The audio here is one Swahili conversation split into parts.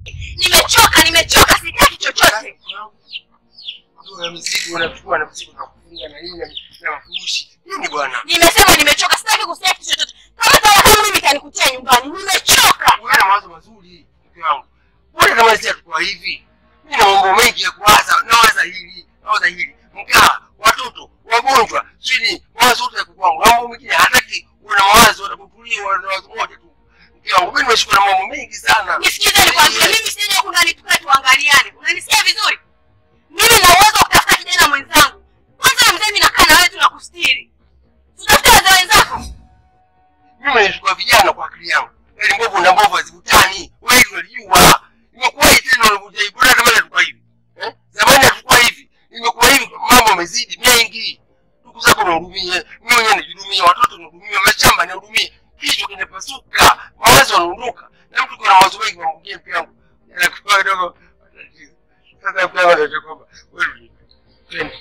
Nimechoka, nimechoka, sitaki chochote. Ndio mzigo unachukua na mzigo na kufunga na nini na- na mafurushi. Nini bwana? Nimesema nimechoka, sitaki kusikia kitu chochote. Kama tena kama mimi kanikutia nyumbani, nimechoka. Wewe na mawazo mazuri mke wangu. Mbona kama sisi hatukuwa hivi? Mimi na mambo mengi ya kuwaza, nawaza hili, nawaza hili. Mkaa, watoto, wagonjwa, sini, mawazo yote ya kwangu. Na mambo mengine hataki una mawazo utakutulia una mawazo moja tu. Mke wangu, mimi nimeshukua na mambo mengi sana. Nisikize nikwambie, mimi sija huku ndani tukae tuangaliane. Unanisikia vizuri? Mimi na uwezo wa kutafuta kijana mwenzangu. Kwanza mzee, mimi nakaa na wewe tunakustiri. Tutafute wazee wenzako. Mimi nimechukua vijana kwa akili yangu. Yaani mbovu na mbovu hazivutani. Wewe unajua. Imekuwa hivi tena unakuja hivi. Bora zamani hatukuwa hivi. Eh? Zamani hatukuwa hivi. Imekuwa hivi mambo yamezidi mengi. Ndugu zako unahudumia, mimi mwenyewe nijihudumia, watoto nihudumia, mashamba nihudumia. Kichwa kinapasuka, mawazo yanaondoka. Na mtu kuna mawazo mengi mambo mengine pia yangu. Yanakuwa kidogo matatizo. Sasa pia wanataka kwamba wewe twende.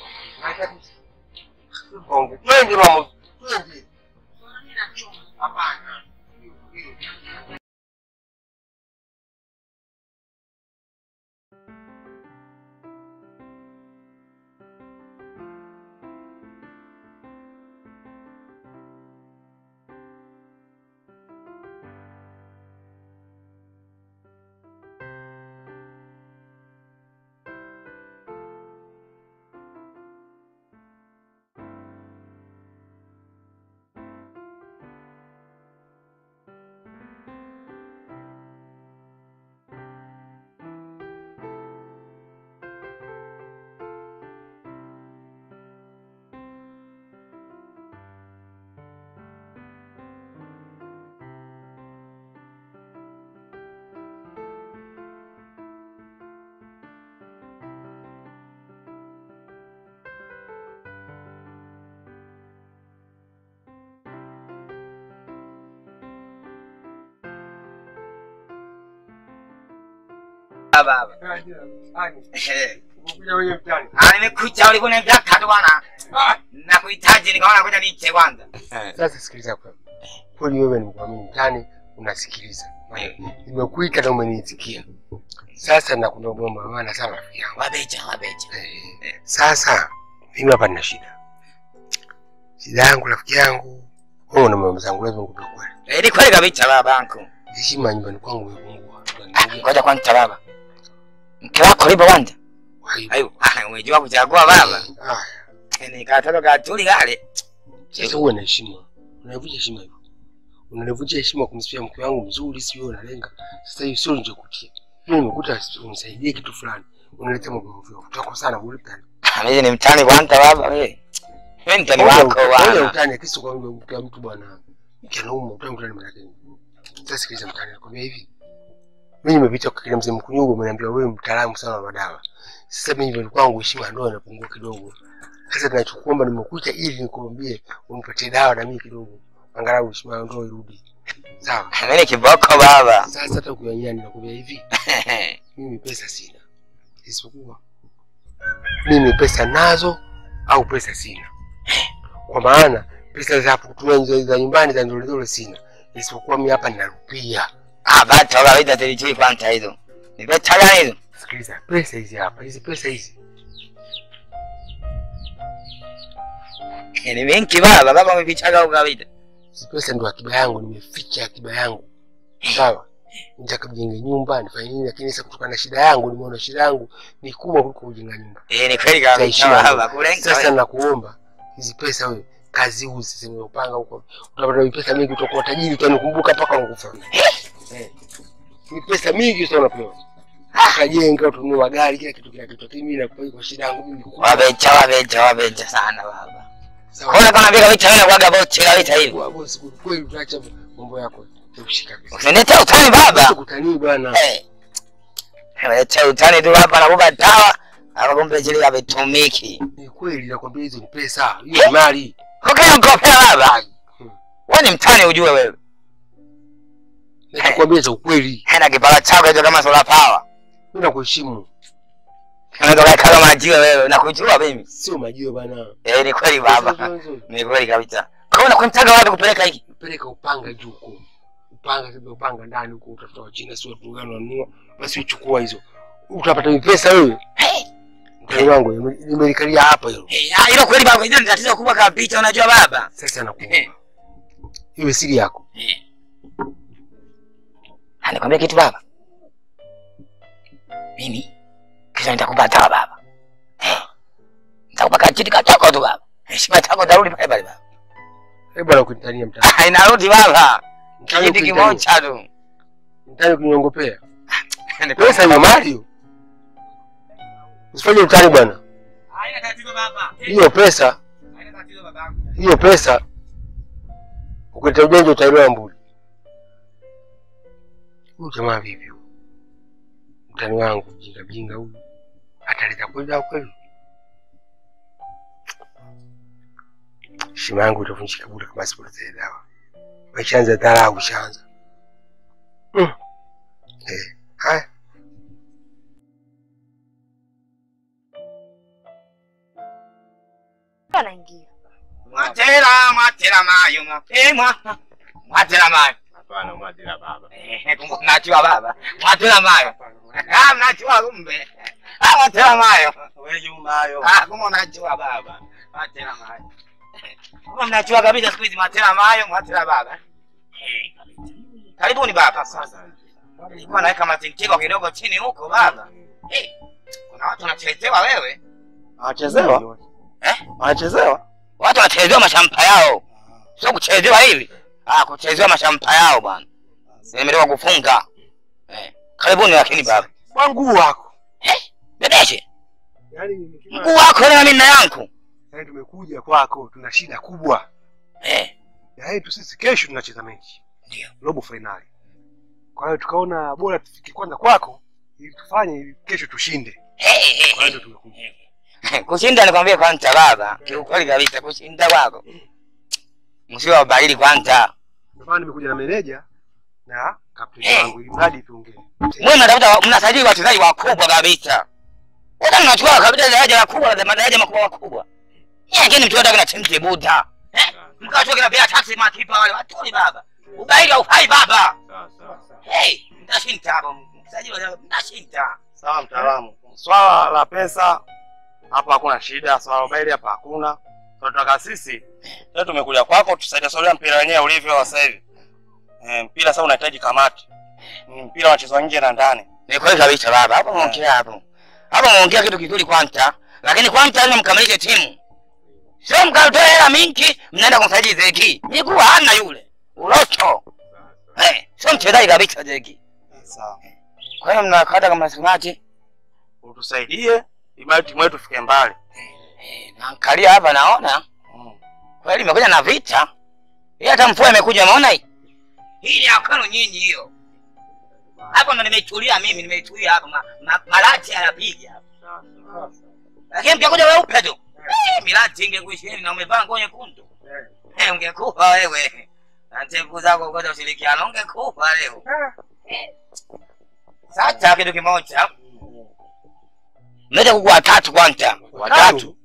Twende. Twende mama. Twende. Hapana. baba. Umekuja wewe mtani. Ah, nimekuja ulikuwa unaniambia katu bwana. Nakuhitaji nikaona ngoja niche kwanza. Sasa sikiliza kwa. Kweli wewe ni mkwamini mtani unasikiliza. Nimekuita na umenisikia. Sasa nakuomba maana sana rafiki yangu. Wabeja, wabeja. Eh, Sasa mimi hapa nina shida. Shida yangu rafiki yangu. Wewe una mama zangu lazima nikupe kweli. Eh, ni kweli kabisa baba yangu. Heshima nyumbani kwangu imepungua. Ah, Ngoja kwanza baba. Mke wako lipo kwanza? Ayo, ah, umejua kuchagua baba. Ah, Ni katoto katuli kale. sasa uwe na heshima. Unavunja heshima hivyo. Unanivunjia heshima kumsifia mke wangu mzuri, si wewe unalenga. Sasa hiyo sio nilichokutia. Mimi nimekuta unisaidie kitu fulani. Unaleta mambo mvio. Utako sana bure mtani. Ah, Mimi ni mtani kwanza baba wewe. Wewe ni mtani wako Wewe bwana. utani kisi kwa mke wa mtu bwana. Mke anauma utani mtani maana yake. Sasa sikiliza mtani nakwambia hivi. Mimi nimepita kwa kile mzee mkunyugo umeniambia wewe mtaalamu sana wa madawa. Sasa mimi ndio kwangu heshima ndio inapungua kidogo. Sasa tunachokuomba nimekuita ili nikwambie unipatie dawa na mimi kidogo. Angalau heshima yangu ndio irudi. Sawa. Mimi ni kiboko baba. Sasa hata ukiyanyia ninakwambia hivi. Mimi pesa sina. Isipokuwa mimi pesa nazo au pesa sina. Kwa maana pesa za kutumia nje za nyumbani za ndole ndole sina. Isipokuwa mimi hapa nina rupia. Ah, bado kawaida tulijui kwanza hizo. Ni pesa gani hizo? Sikiliza, pesa hizi hapa, hizi pesa hizi. Ni mingi baba, baba umepichaga au kawaida? Hizi pesa ndio akiba yangu, nimeficha akiba yangu. Sawa? Nitaka kujenge nyumba, nifanye nini lakini sasa kutokana na shida yangu, nimeona shida yangu ni kubwa kuliko kujenga nyumba. Eh, ni kweli Za kabisa heshima baba, ndio. kulenga. Sasa wewe. nakuomba hizi pesa wewe kazi uzi sema upanga huko. Utapata pesa mingi utakuwa tajiri utanikumbuka mpaka unakufa. Eh. Ni pesa mingi sana unapewa. Utajenga utununue magari kila kitu kila kitu. Lakini mimi nakupa kwa shida yangu mimi kubwa. Wabeja, wabeja, wabeja sana baba. Sawa. Kona kama vile kabisa wewe unakuwaga boche kabisa hivi. Kwa bosi kweli utaacha mambo yako. Ushika pesa. Usinilete utani baba. Kutanii bwana. Eh. Leta utani tu hapa nakupa dawa. Hapa kumbe zile havitumiki. Ni kweli nakwambia hizo ni pesa. Hiyo ni mali. Ukiwa mkopea baba. Wewe ni mtani ujue wewe. Nakwambia za ukweli. Hena kipala chako hicho kama solar power. Mimi nakuheshimu. Unatoka kama majiwe wewe, nakujua mimi. Sio majio bana. Eh, ni kweli baba. Hizo- hizo- Ni kweli kabisa. Kwa hiyo unakumtaga wapi kupeleka hiki? Peleka upanga juu huko. upanga sasa upanga ndani huko utafuta wa China sio watu gani wanunua basi uchukua hizo utapata ni pesa wewe Hey, mtani wangu nime- nimelikalia hapa hilo hey, ah, hilo kweli baba, hilo ni tatizo kubwa kabisa, unajua baba. sasa nakuomba iwe siri yako Ah, nikwambia kitu baba, mimi kesho nitakupa dawa baba. Eh, Nitakupa kachiti kachoko tu baba, heshima yako tarudi pale pale baba. hebu bwana kunitania mtani Ah, Inarudi baba, Mtani kijiti kunitania. kimoja tu. mtani kuniongopea pesa hiyo mali hiyo usifanye utani bwana Haina tatizo baba. hiyo pesa Haina tatizo baba. hiyo pesa ukileta ujanja utaelewa mbuli huyu jamaa vipi huyu mtani wangu jinga jinga huyu ataleta kwenda kweli heshima yangu itavunjika bure kama sipotee dawa maishaanza dharau shaanza mm. eh, haya anaingia Mwatera, mwatera mayo, mwapemwa. Mwatera mayo. hapana mwadila baba Eh, kumbe mnajua baba. Mwatera mayo. Ah, mnajua kumbe. Ah, mwatera mayo. Ah, kumbe unajua baba. Mwatera mayo. Kumbe mnajua kabisa siku hizi mwatera mayo, mwatera baba. Eh, kabisa. Karibuni baba. Sasa. Nilikuwa naweka matintiko kidogo chini huko baba. Eh, kuna watu wanachezewa wewe. Anachezewa? Eh? Anachezewa? Watu wanachezewa mashampa yao. Sio kuchezewa hivi. Ah, kuchezewa mashampa yao bwana. Nimetoka kufunga. Eh, karibuni lakini baba. kwa nguu wako Bebeshe. yaani Mguu wako na mimi na yangu. yaani tumekuja kwako tuna shida kubwa Eh, na yetu sisi kesho tunacheza mechi Ndio. robo fainali kwa hiyo tukaona bora tufike kwanza kwako ili tufanye ili kesho tushinde eh, eh, kwa hiyo eh. ndo tumekuja Kushinda nikwambie kwanza baba. Kiukweli kabisa kushinda kwako. Msio wabadili kwanza. ndio maana nimekuja na meneja na kapteni Eh. wangu ili mradi tuongee Mwe mnatafuta mnasajili wachezaji wakubwa kabisa. Wote mnachukua kabisa daraja la kubwa la madaraja makubwa makubwa. Yeye ngine mtu anataka na timu kibuta. Eh? Mkachukua kina pia taxi makipa wale watoi baba. Ubaili haufai baba. Hey, mtashinda hapo. Msajili wa mtashinda. Sawa mtaalamu. Swala la pesa hapa hakuna shida, swala la ubaili hapa hakuna. Tunataka sisi leo tumekuja kwako tusaidie swala mpira wenyewe ulivyo wa sasa hivi. Eh, mpira sasa unahitaji kamati. Ni mpira unachezwa nje na ndani. Ni kweli kabisa baba. Hapo muongea hapo. Hapo muongea kitu kizuri kwanza. Lakini kwanza lazima mkamilishe timu. Sio mkatoa hela mingi mnaenda kumsajili Zeki. Miguu hana yule. Ulocho. Eh, sio mchezaji kabisa Zeki. Sawa. Kwa hiyo mnakata kama semaje? Utusaidie ili timu yetu ifike mbali. Eh, naangalia hapa naona Mm. kweli imekuja na vita. Hii hata mvua imekuja umeona hii? Hii ni akano nyinyi hiyo. Hapo ndo nimechulia mimi nimechulia hapa ma, ma, malati yanapiga hapa. Lakini mtakuja weupe tu. Eh, milati ingekuisheni na umevaa nguo nyekundu. Eh, ungekufa wewe. Na ndevu zako ngoja ushirikiano ungekufa leo. Eh. Sasa kitu kimoja. Mnaweza kuku watatu kwanza. Watatu.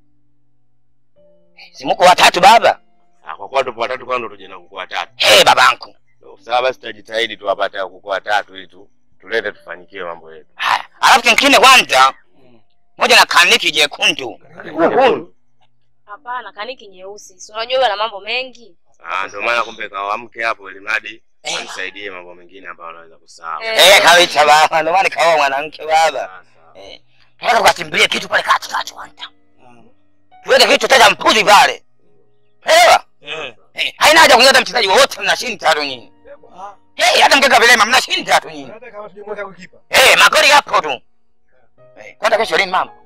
Si mko watatu baba? Ah, kwa kuwa tupo watatu kwanza tuje na kuku watatu. Eh, babangu. Sawa basi tutajitahidi tuwapate kuku watatu ili tu tulete tufanikiwe mambo yetu. Haya, alafu kingine kwanza moja na kaniki jekundu. hapana kaniki nyeusi si unajua huyo ana mambo mengi Ah, ndio maana kumbe kawamke hapo ili mradi anisaidie mambo mengine ambayo anaweza kusahau. Eh, kabisa baba, ndio maana kaoa mwanamke baba. Eh, tunataka tukachimbilie kitu pale kati kati kwanza. Tuweke kitu tena mpuzi pale. Elewa? Eh, haina haja kunyata mchezaji wote mnashinda tu nyinyi. Eh, hata mkeka vilema mnashinda tu nyinyi. hata kama tujamweka goalkeeper Eh, magoli yapo tu. Eh, kwanza kesho lini mama?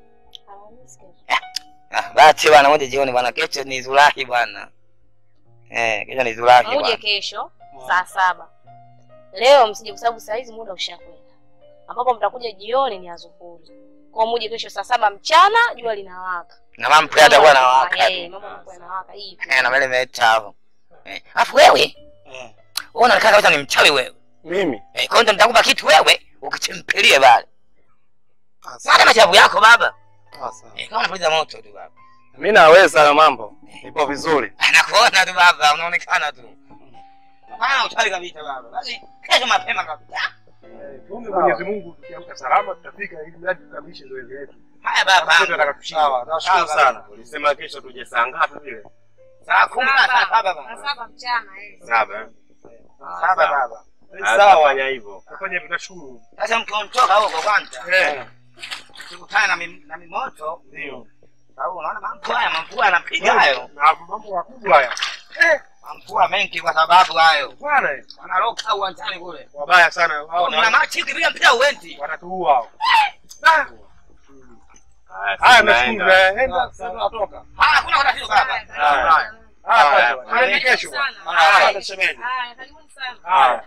Ah, basi bwana, moja jioni bwana, kesho ni Zulahi bwana. Eh, kesho ni Zulahi uje bwana. kesho saa saba leo msije kwa sababu saa hizi muda ushakwenda ambapo mtakuja jioni ni azuhuri kwa muje kesho saa saba mchana jua linawaka Na mama pia atakuwa na waka. Eh, mambo yanakuwa yanawaka hivi Eh, na mele meta hapo. Eh, afu wewe, wewe unaonekana kabisa ni mchawi wewe. Mimi Eh, kwa hiyo nitakupa kitu wewe ukichimpilie pale. Sana machabu yako baba. sasa. Eh, kama unapuliza moto tu baba. Mimi naweza hayo mambo. Nipo vizuri. Anakuona tu baba, unaonekana tu. Hapana utali kabisa baba. Basi kesho mapema kabisa. Tuombe Mwenyezi Mungu tukiamka salama tutafika ili mradi tukamilishe zoezi letu. Haya baba. Sisi tunataka tushinde. Sawa, nashukuru sana. Ulisema kesho tuje saa ngapi vile? Saa kumi na saa saba baba. Saba mchana eh. Saba. Saba baba. Sawa, fanya hivyo. Tufanye hivyo tunashukuru. Sasa mkiondoka huko kwanza. Eh. Tukutane na mi- na mimoto. Ndio. Sababu unaona mambo haya mamvua yanapiga hayo. Na mambo makubwa haya. Eh, Mamvua mengi kwa sababu hayo. bwana eh, Wanaroka uwanjani kule. wabaya sana hao. Mna machi ukipiga mpira uendi. Watatuua hao. Ah, Haya, Haya sisi nashukuru. tunaenda. eh, Enda sasa tunatoka. Haya hakuna matatizo baba. Haya. Haya. Haya, haya kesho. Sana. Haya, Haya. shemeji. Haya, karibuni sana. Haya.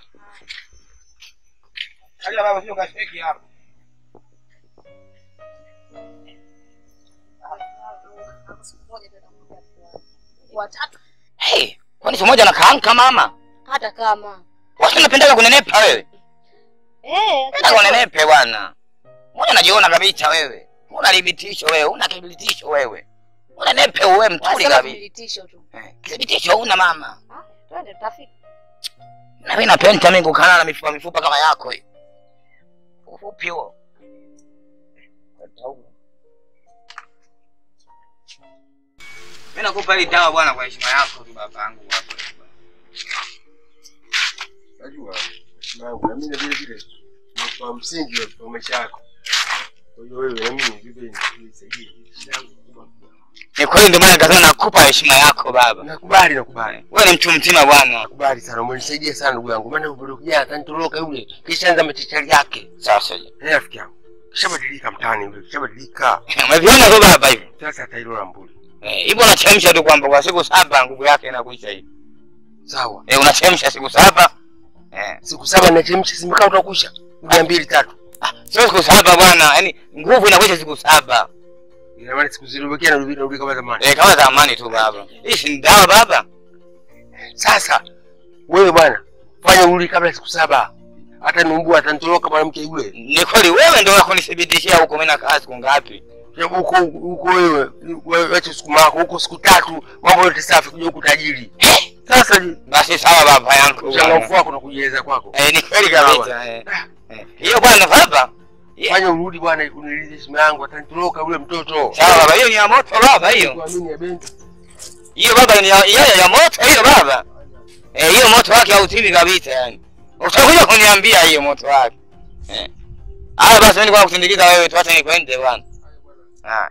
Kaja baba sio kashiki hapa. Watatu Hey, kwani siku moja nakaanka mama? hata kama Watu napendaga kunenepa wewe. eh, Penda kunenepe bwana. Mbona unajiona kabisa wewe? Una thibitisho wewe, una kithibitisho wewe. Unenepe wewe mtuli Wasema kabisa. thibitisho tu. Eh, Kithibitisho una mama. Ah, Twende tutafika. Na mimi napenda mimi kukana na mifupa mifupa kama yako hii. Ufupi huo. Mimi nakupa hii dawa bwana kwa heshima yako tu babangu hapo. Najua heshima yangu na mimi vile vile ni kwa msingi wa maisha yako. Kwa hiyo wewe na mimi vile nisaidie shida yangu kubwa. Ni kweli ndio maana nikasema nakupa heshima yako baba. Nakubali, nakubali. Wewe ni mtu mzima bwana. Nakubali sana, umenisaidia sana ndugu yangu. Maana yule kijana atanitoroka yule. Kisha anza machachari yake. Sasa Eh, rafiki yangu. Kishabadilika mtaani yule, kishabadilika. umeviona tu baba hivi. Sasa atailola mbuli. Eh, hivyo unachemsha tu kwamba kwa siku saba nguvu yake inakuisha hivi. Sawa. Eh, unachemsha siku saba. Eh, Siku saba nachemsha simekaa utakusha. Mia mbili tatu. ah, sio siku saba bwana, yaani nguvu inakuisha siku saba. Ina maana siku zilizobakia narudi narudi kama zamani. Eh, kama zamani tu baba. Hii si dawa baba. Sasa wewe bwana, fanya urudi kabla ya siku saba. Hata numbua atanitoroka mwanamke yule. Ni kweli wewe ndio wakunithibitishia huko mimi nakaa siku ngapi? Sababu huko huko wewe wewe wacha siku mako huko siku tatu mambo yote safi kuja huku tajiri. Sasa ni Basi sawa baba yangu. uchangamfu wako na kujieleza kwako. Eh, ni kweli kabisa. Eh. Eh, Hiyo bwana baba. Yeah. Fanya urudi bwana uniridhishe heshima yangu atanitoroka yule mtoto. Sawa baba, hiyo ni ya moto baba hiyo. Kuamini ya Bento. Hiyo baba ni ya ya, ya moto hiyo baba. Eh, hiyo moto wake hautimi kabisa yani. Utakuja kuniambia hiyo moto wake. Eh. Haya basi mimi nilikuwa kusindikiza wewe tuache nikwende bwana. Ah.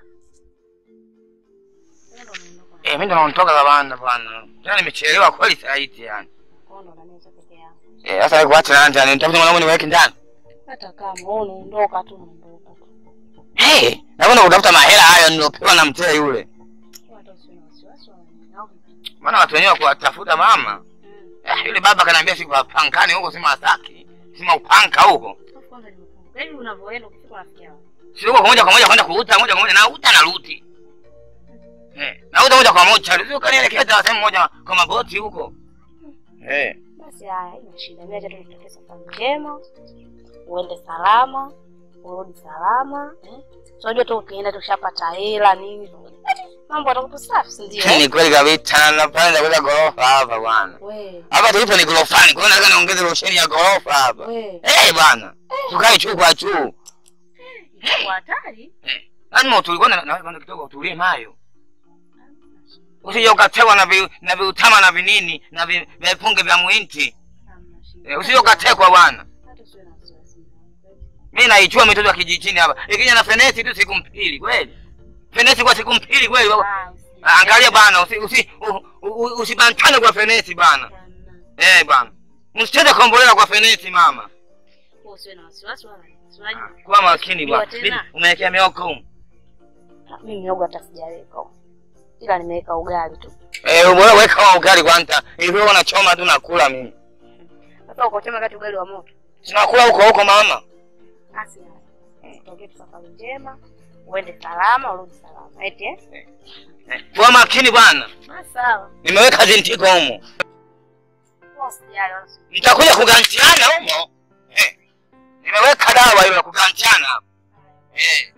Eh, mimi ndo naondoka bwana bwana. Tena nimechelewa kweli saa hizi yani. Kondo na meza peke yangu. Eh, sasa nikuache nani ndani? Nitafuta mwanangu niweke ndani. Hata kama wewe unaondoka tu unaondoka tu. Eh, nakwenda kutafuta mahela hayo nilopewa na mzee yule. Hata usiwe na wasiwasi wala nini. Au vipi? Maana watu wenyewe kuwatafuta mama. Mm. Eh, yule baba kaniambia siku pankani huko sima Masaki. Sima upanka huko. Alafu kwanza nimekumbuka. Yaani unavyoenda ukifika unafikia wapi? Sio kwa moja kwa moja kwenda kuuta moja kwa moja na uta na ruti. Eh, na uta moja kwa moja. Sio kanielekeza sehemu moja kwa maboti huko. Eh. Basi haya, haina shida. Mimi acha tu nitakie safari njema. Uende salama, urudi salama. Eh? So unajua tu ukienda tushapata hela nini. Mambo yatakuwa safi, si ndio? Ni kweli kabisa na napenda kwenda gorofa hapa bwana. We, Hapa tulipo ni gorofani, kwa hiyo nataka niongeze rosheni ya gorofa hapa. we. Eh bwana. Tukae juu kwa juu. Kwa hatari. Lazima utulikuwa na na kwanza kidogo utulie nayo. Usije ukatewa na vi, na viutama na vinini na vi- vipunge vya muinti. Hamna shida. Eh, usije ukatekwa bwana. Hata usiwe na wasiwasi. Mimi naijua mitoto ya kijijini hapa. Ikija na fenesi tu siku mbili kweli. Fenesi kwa siku mbili kweli. Ah, usi- Ah, Angalia bana, usi usi u- u- usibantane kwa fenesi bana. Hamna. Eh bana. Msicheze kombolela kwa fenesi mama. Wewe Usiwe na wasiwasi wala nini. Si unajua? Kuwa makini bwana. Ndio tena. Umewekea mioko huko. Ah, Mimi miogo hata sijaweka. Ila nimeweka ugali tu. Eh, bora weka wa ugali kwanza. Hivyo wanachoma tu nakula mimi. Sasa uko chema kati ugali wa moto. Tunakula huko huko mama. Basi haya. Tutakie tu safari njema. Uende salama, urudi salama. Eti eh? Eh, Kuwa makini bwana. Ah, sawa. Nimeweka zintiko humo. Wewe usijali wala usi- Mtakuja kugantiana humo. Eh. Nimeweka dawa hiyo ya kugantiana hapo. Eh.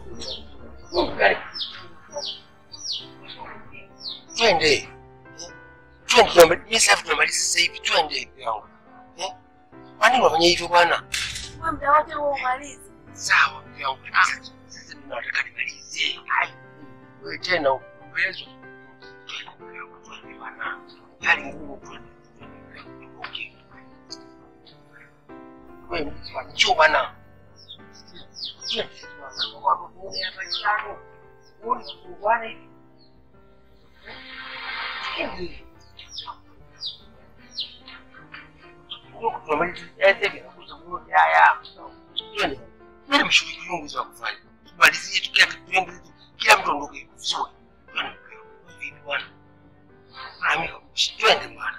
Twende. Twende tunamaliza. Mimi sasa tunamaliza sasa hivi. Twende mke wangu. Eh? Kwa nini unafanya hivyo bwana? Wewe muda wote huo umalizi. Sawa mke wangu. Sasa sasa tunataka nimalizie. Hai. Wewe tena uwezo. Twende mke wangu. Twende bwana. Hali ngumu twende. Okay. Wewe njoo bwana. Twende. Kwa sababu hapa chano. Wewe bwana hivi. Twende. Huko tunamaliza sasa hivi nakuza mmoja haya. Twende. Mimi mshughuli yangu za kufanya. Tumalizie tu kila kitu yangu kila mtu ondoke vizuri. Twende. Vipi bwana? Na mimi twende bwana.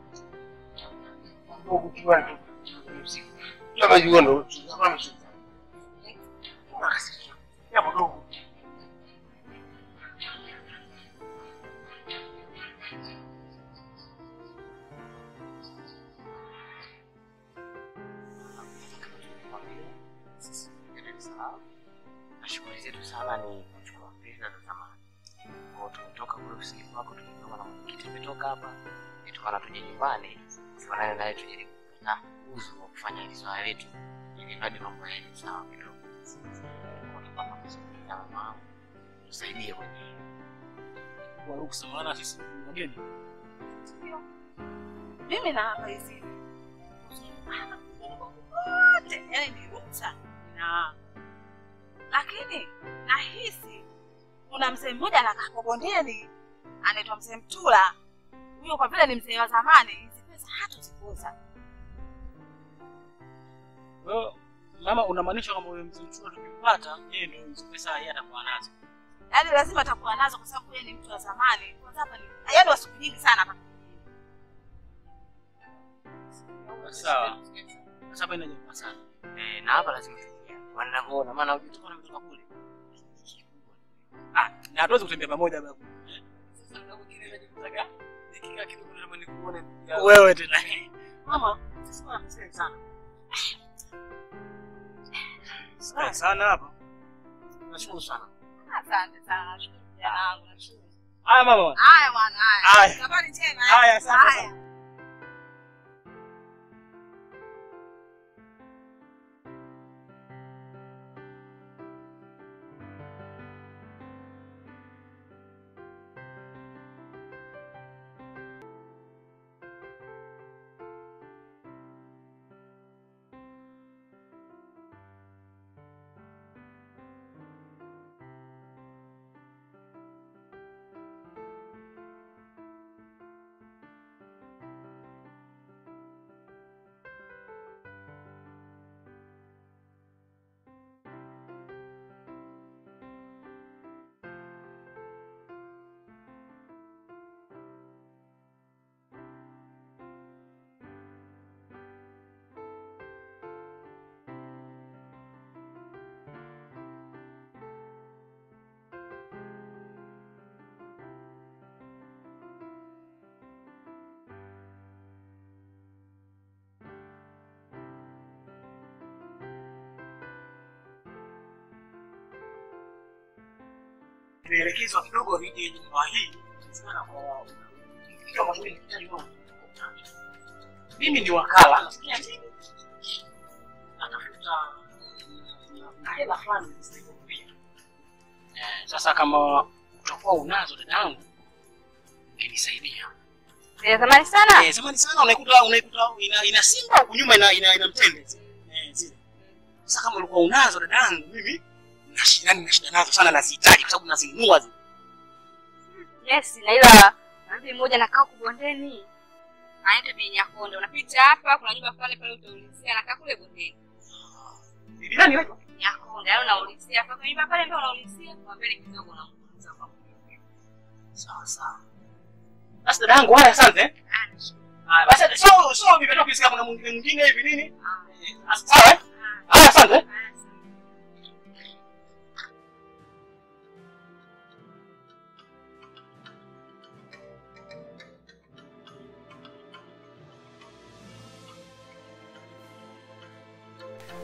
Ndugu kiwa ndo usiku. Kama yuko ndo kama mshughuli. Ya mdogo. na shughuli zetu sana ni kuchukua fedha za zamani. Kwa hiyo tumetoka kule ofisini kwako, tukitoka na mwenyekiti ametoka hapa, tukana tuje nyumbani tuonane naye, tujaribu kupata uzu wa kufanya hili swala letu, ili mradi mambo yaende sawa kidogo. Kwa tupata kuzungumza na mama yangu, tusaidie kwenye hili. Kwa ruksa, maana sisi ni wageni. Mimi na hapa hizi. Wote, yani ni ruksa. Na lakini nahisi kuna mzee mmoja anakaa kwa bondeni anaitwa mzee Mtula. Huyo kwa vile ni mzee wa zamani, hizi pesa hatuzikuza. Kwa hiyo mama, unamaanisha kwamba huyo mzee Mchura tukimpata yeye ndio hizo pesa yeye atakuwa nazo. Yaani lazima atakuwa nazo kwa sababu yeye ni mtu wa zamani. Kwanza hapa ni yaani wa siku nyingi sana hapa. Sawa. Sasa hapa inajamaa sana. Eh, na hapa lazima tuingie. Wanavyoona maana hujui tuko kutoka kule. Ah, na hatuwezi kutembea pamoja babu. Sasa ndio mwingine anajikutaga. Nikikaa kidogo na mwenye kuone. Wewe tena. Mama, sisi kwa mzee sana. Sana sana hapa. Nashukuru sana. Asante sana. Nashukuru kijana wangu. Nashukuru. Haya mama. Haya bwana, haya. Haya. Safari njema. eh? Haya, asante Haya. sana. Nimeelekezwa kidogo nije nyumba hii sana kwa kitu ambacho nilihitaji wao. Mimi ni wakala nasikia nini? Natafuta na hela fulani zisizopia. Eh, sasa kama utakuwa unazo dadangu ungenisaidia. Ni zamani sana. Eh, zamani sana unaikuta unaikuta ina, ina simba huku nyuma ina ina, ina mtende. Eh, zile. Sasa kama ulikuwa unazo dadangu mimi na shida na shida nazo sana nazihitaji kwa sababu nazinunua zile. Yes, na ila mtu mmoja anakaa huko bondeni. Anaitwa Bi Nyakonde. Unapita hapa, kuna nyumba fulani pale utaulizia, anakaa kule bondeni. Bibi nani wewe? Nyakonde, yaani unaulizia hapa kwa nyumba pale ndio unaulizia, kwa mbele kidogo unamuuliza kwa Sawa sawa. Basi dadangu haya asante. eh. Ah, nashukuru. Haya basi sio sio nimetoka kusikia kuna mwingine mwingine hivi nini? Ah, Eh, Sawa. eh? ah, Haya asante. eh. ah, sawa.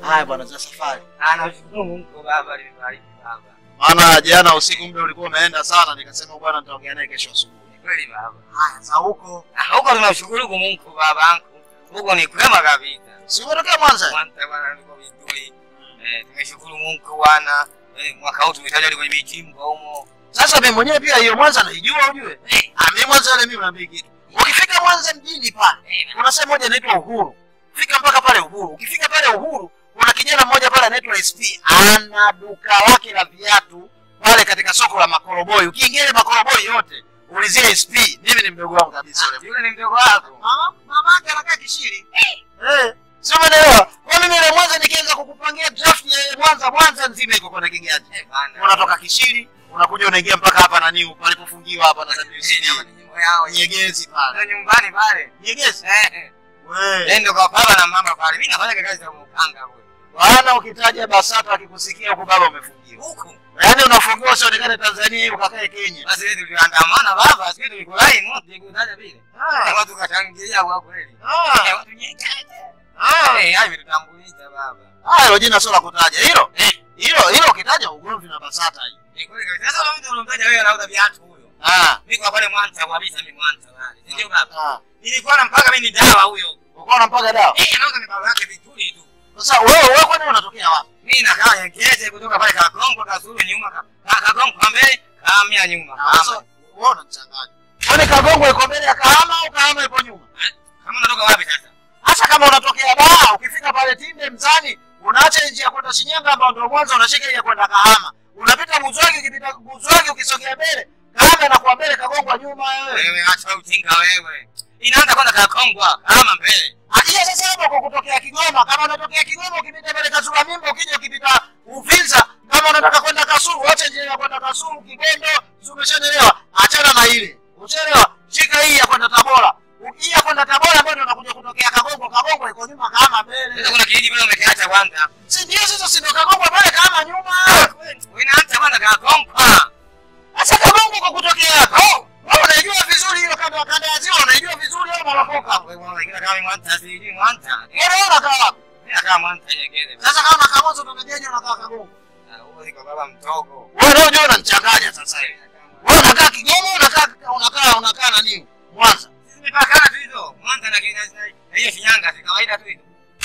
Haya bwana, za safari. Anashukuru Mungu baba, limebariki baba. Maana jana usiku muda ulikuwa umeenda sana, nikasema bwana nitaongea naye kesho asubuhi. Ni kweli baba. Haya, za huko. Ah, Huko tunashukuru kwa Mungu babangu. Huko ni kwema kabisa. Si umetokea Mwanza? Mwanza bwana niko vizuri. Eh, tumeshukuru Mungu bwana. Eh, mwaka huu tumetaja kwenye michimbo humo. Sasa mimi mwenyewe pia hiyo Mwanza naijua ujue. Ah, mimi Mwanza ile mimi naambia kitu. Ukifika Mwanza mjini pale, kuna sehemu moja inaitwa Uhuru. Fika mpaka pale Uhuru. Ukifika pale Uhuru, kuna kijana mmoja pale anaitwa SP, ana duka lake la viatu pale katika soko la Makoroboi. Ukiingia ile Makoroboi yote, ulizia SP. Mimi ni mdogo wangu kabisa yule. Yule ni mdogo wako. Mama, mama yake anakaa Kishiri. Eh, sio umeelewa? Kwa mimi ile Mwanza nikianza kukupangia draft ya ile Mwanza, Mwanza nzima iko kwa kiganja. Eh, bana. Unatoka Kishiri, unakuja unaingia mpaka hapa na niu palipofungiwa hapa na WCD. Nyimbo yao. Nyegezi pale. Ndio nyumbani pale. Nyegezi. Eh. Wewe. Ndio kwa baba na mama pale. Mimi nafanya kazi za mkanga huyo. Bwana ukitaja Basata akikusikia huko baba umefungiwa. Huko. Yaani unafungiwa usionekane Tanzania hiyo ukakae Kenya. Basi wewe tuliandamana baba, sisi tulikulaini moto tukutaja vile. Ah. Watu kashangilia kwa kweli. Eh, Ah. watu nyekete. Ah. Eh, hayo tutambulisha baba. Ah, hilo jina sio la kutaja. Hilo. Hilo hilo ukitaja ugomvi na Basata hiyo. Ni kweli kabisa. Sasa wewe mtu unamtaja wewe anauza viatu huyo. Ah. Mimi kwa pale Mwanza kabisa mimi Mwanza pale. Si Ndio baba. Ah. Nilikuwa nampaka mimi ni dawa huyo. Uko unampaga dawa. Eh, anauza mibao yake vizuri tu. Sasa wewe wewe kwani unatokea wapi? Mimi nakaa Nyekete kutoka pale Kagongo Kasulu nyuma ka ka- Kagongo kwa mbele kahamia nyuma. Sasa Kahama. wewe unachanganya. Kwani Kagongo iko mbele ya Kahama au Kahama iko nyuma? Kama unatoka wapi sasa? Hasa kama unatokea Dar, ukifika pale Tinde Mzani, unaacha njia ya kwenda Shinyanga ambayo ndio mwanzo unashika ile ya kwenda Kahama. Unapita Buzwagi, ukipita Buzwagi ukisogea mbele, Kahama inakuwa mbele, Kagongwa nyuma wewe. Wewe acha ujinga wewe. Inaanza kwanza Kakongwa kama mbele. Ajia sasa hapo kwa kutokea Kigoma, kama unatokea Kigoma ukipita pale Kasulu Mimba, ukija ukipita Uvinza, kama unataka kwenda Kasulu, acha njia ya kwenda Kasulu, Kigondo, si umeshanielewa? Achana na ile. Ushaelewa? Shika hii ya kwenda Tabora. Hii ya kwenda Tabora ambayo unakuja kutokea Kagongo, Kagongo iko nyuma Kahama mbele. Sasa kuna kijiji pale umekiacha kwanza. Si ndio sasa si ndio Kagongo pale Kahama nyuma. Wewe inaanza kwanza Kakongwa. Sasa Kagongo kwa kutokea hapo. Wewe unaijua vizuri hiyo kanda kanda ya ziwa, unaijua vizuri hiyo marapoka. Wewe mwana kila kama Mwanza sijui Mwanza. Wewe unakaa wapi? Mimi nakaa Mwanza Nyekete. Sasa kama Kagongo tunajeje unakaa Kagongo? Ah, Huyo iko baba mdogo. Wewe leo ndio unanichanganya sasa hivi. Wewe unakaa Kigoma, unakaa unakaa unakaa nani? Mwanza. Sisi tumepakana tu hizo. Mwanza na Kenya na hiyo Shinyanga si kawaida tu hizo.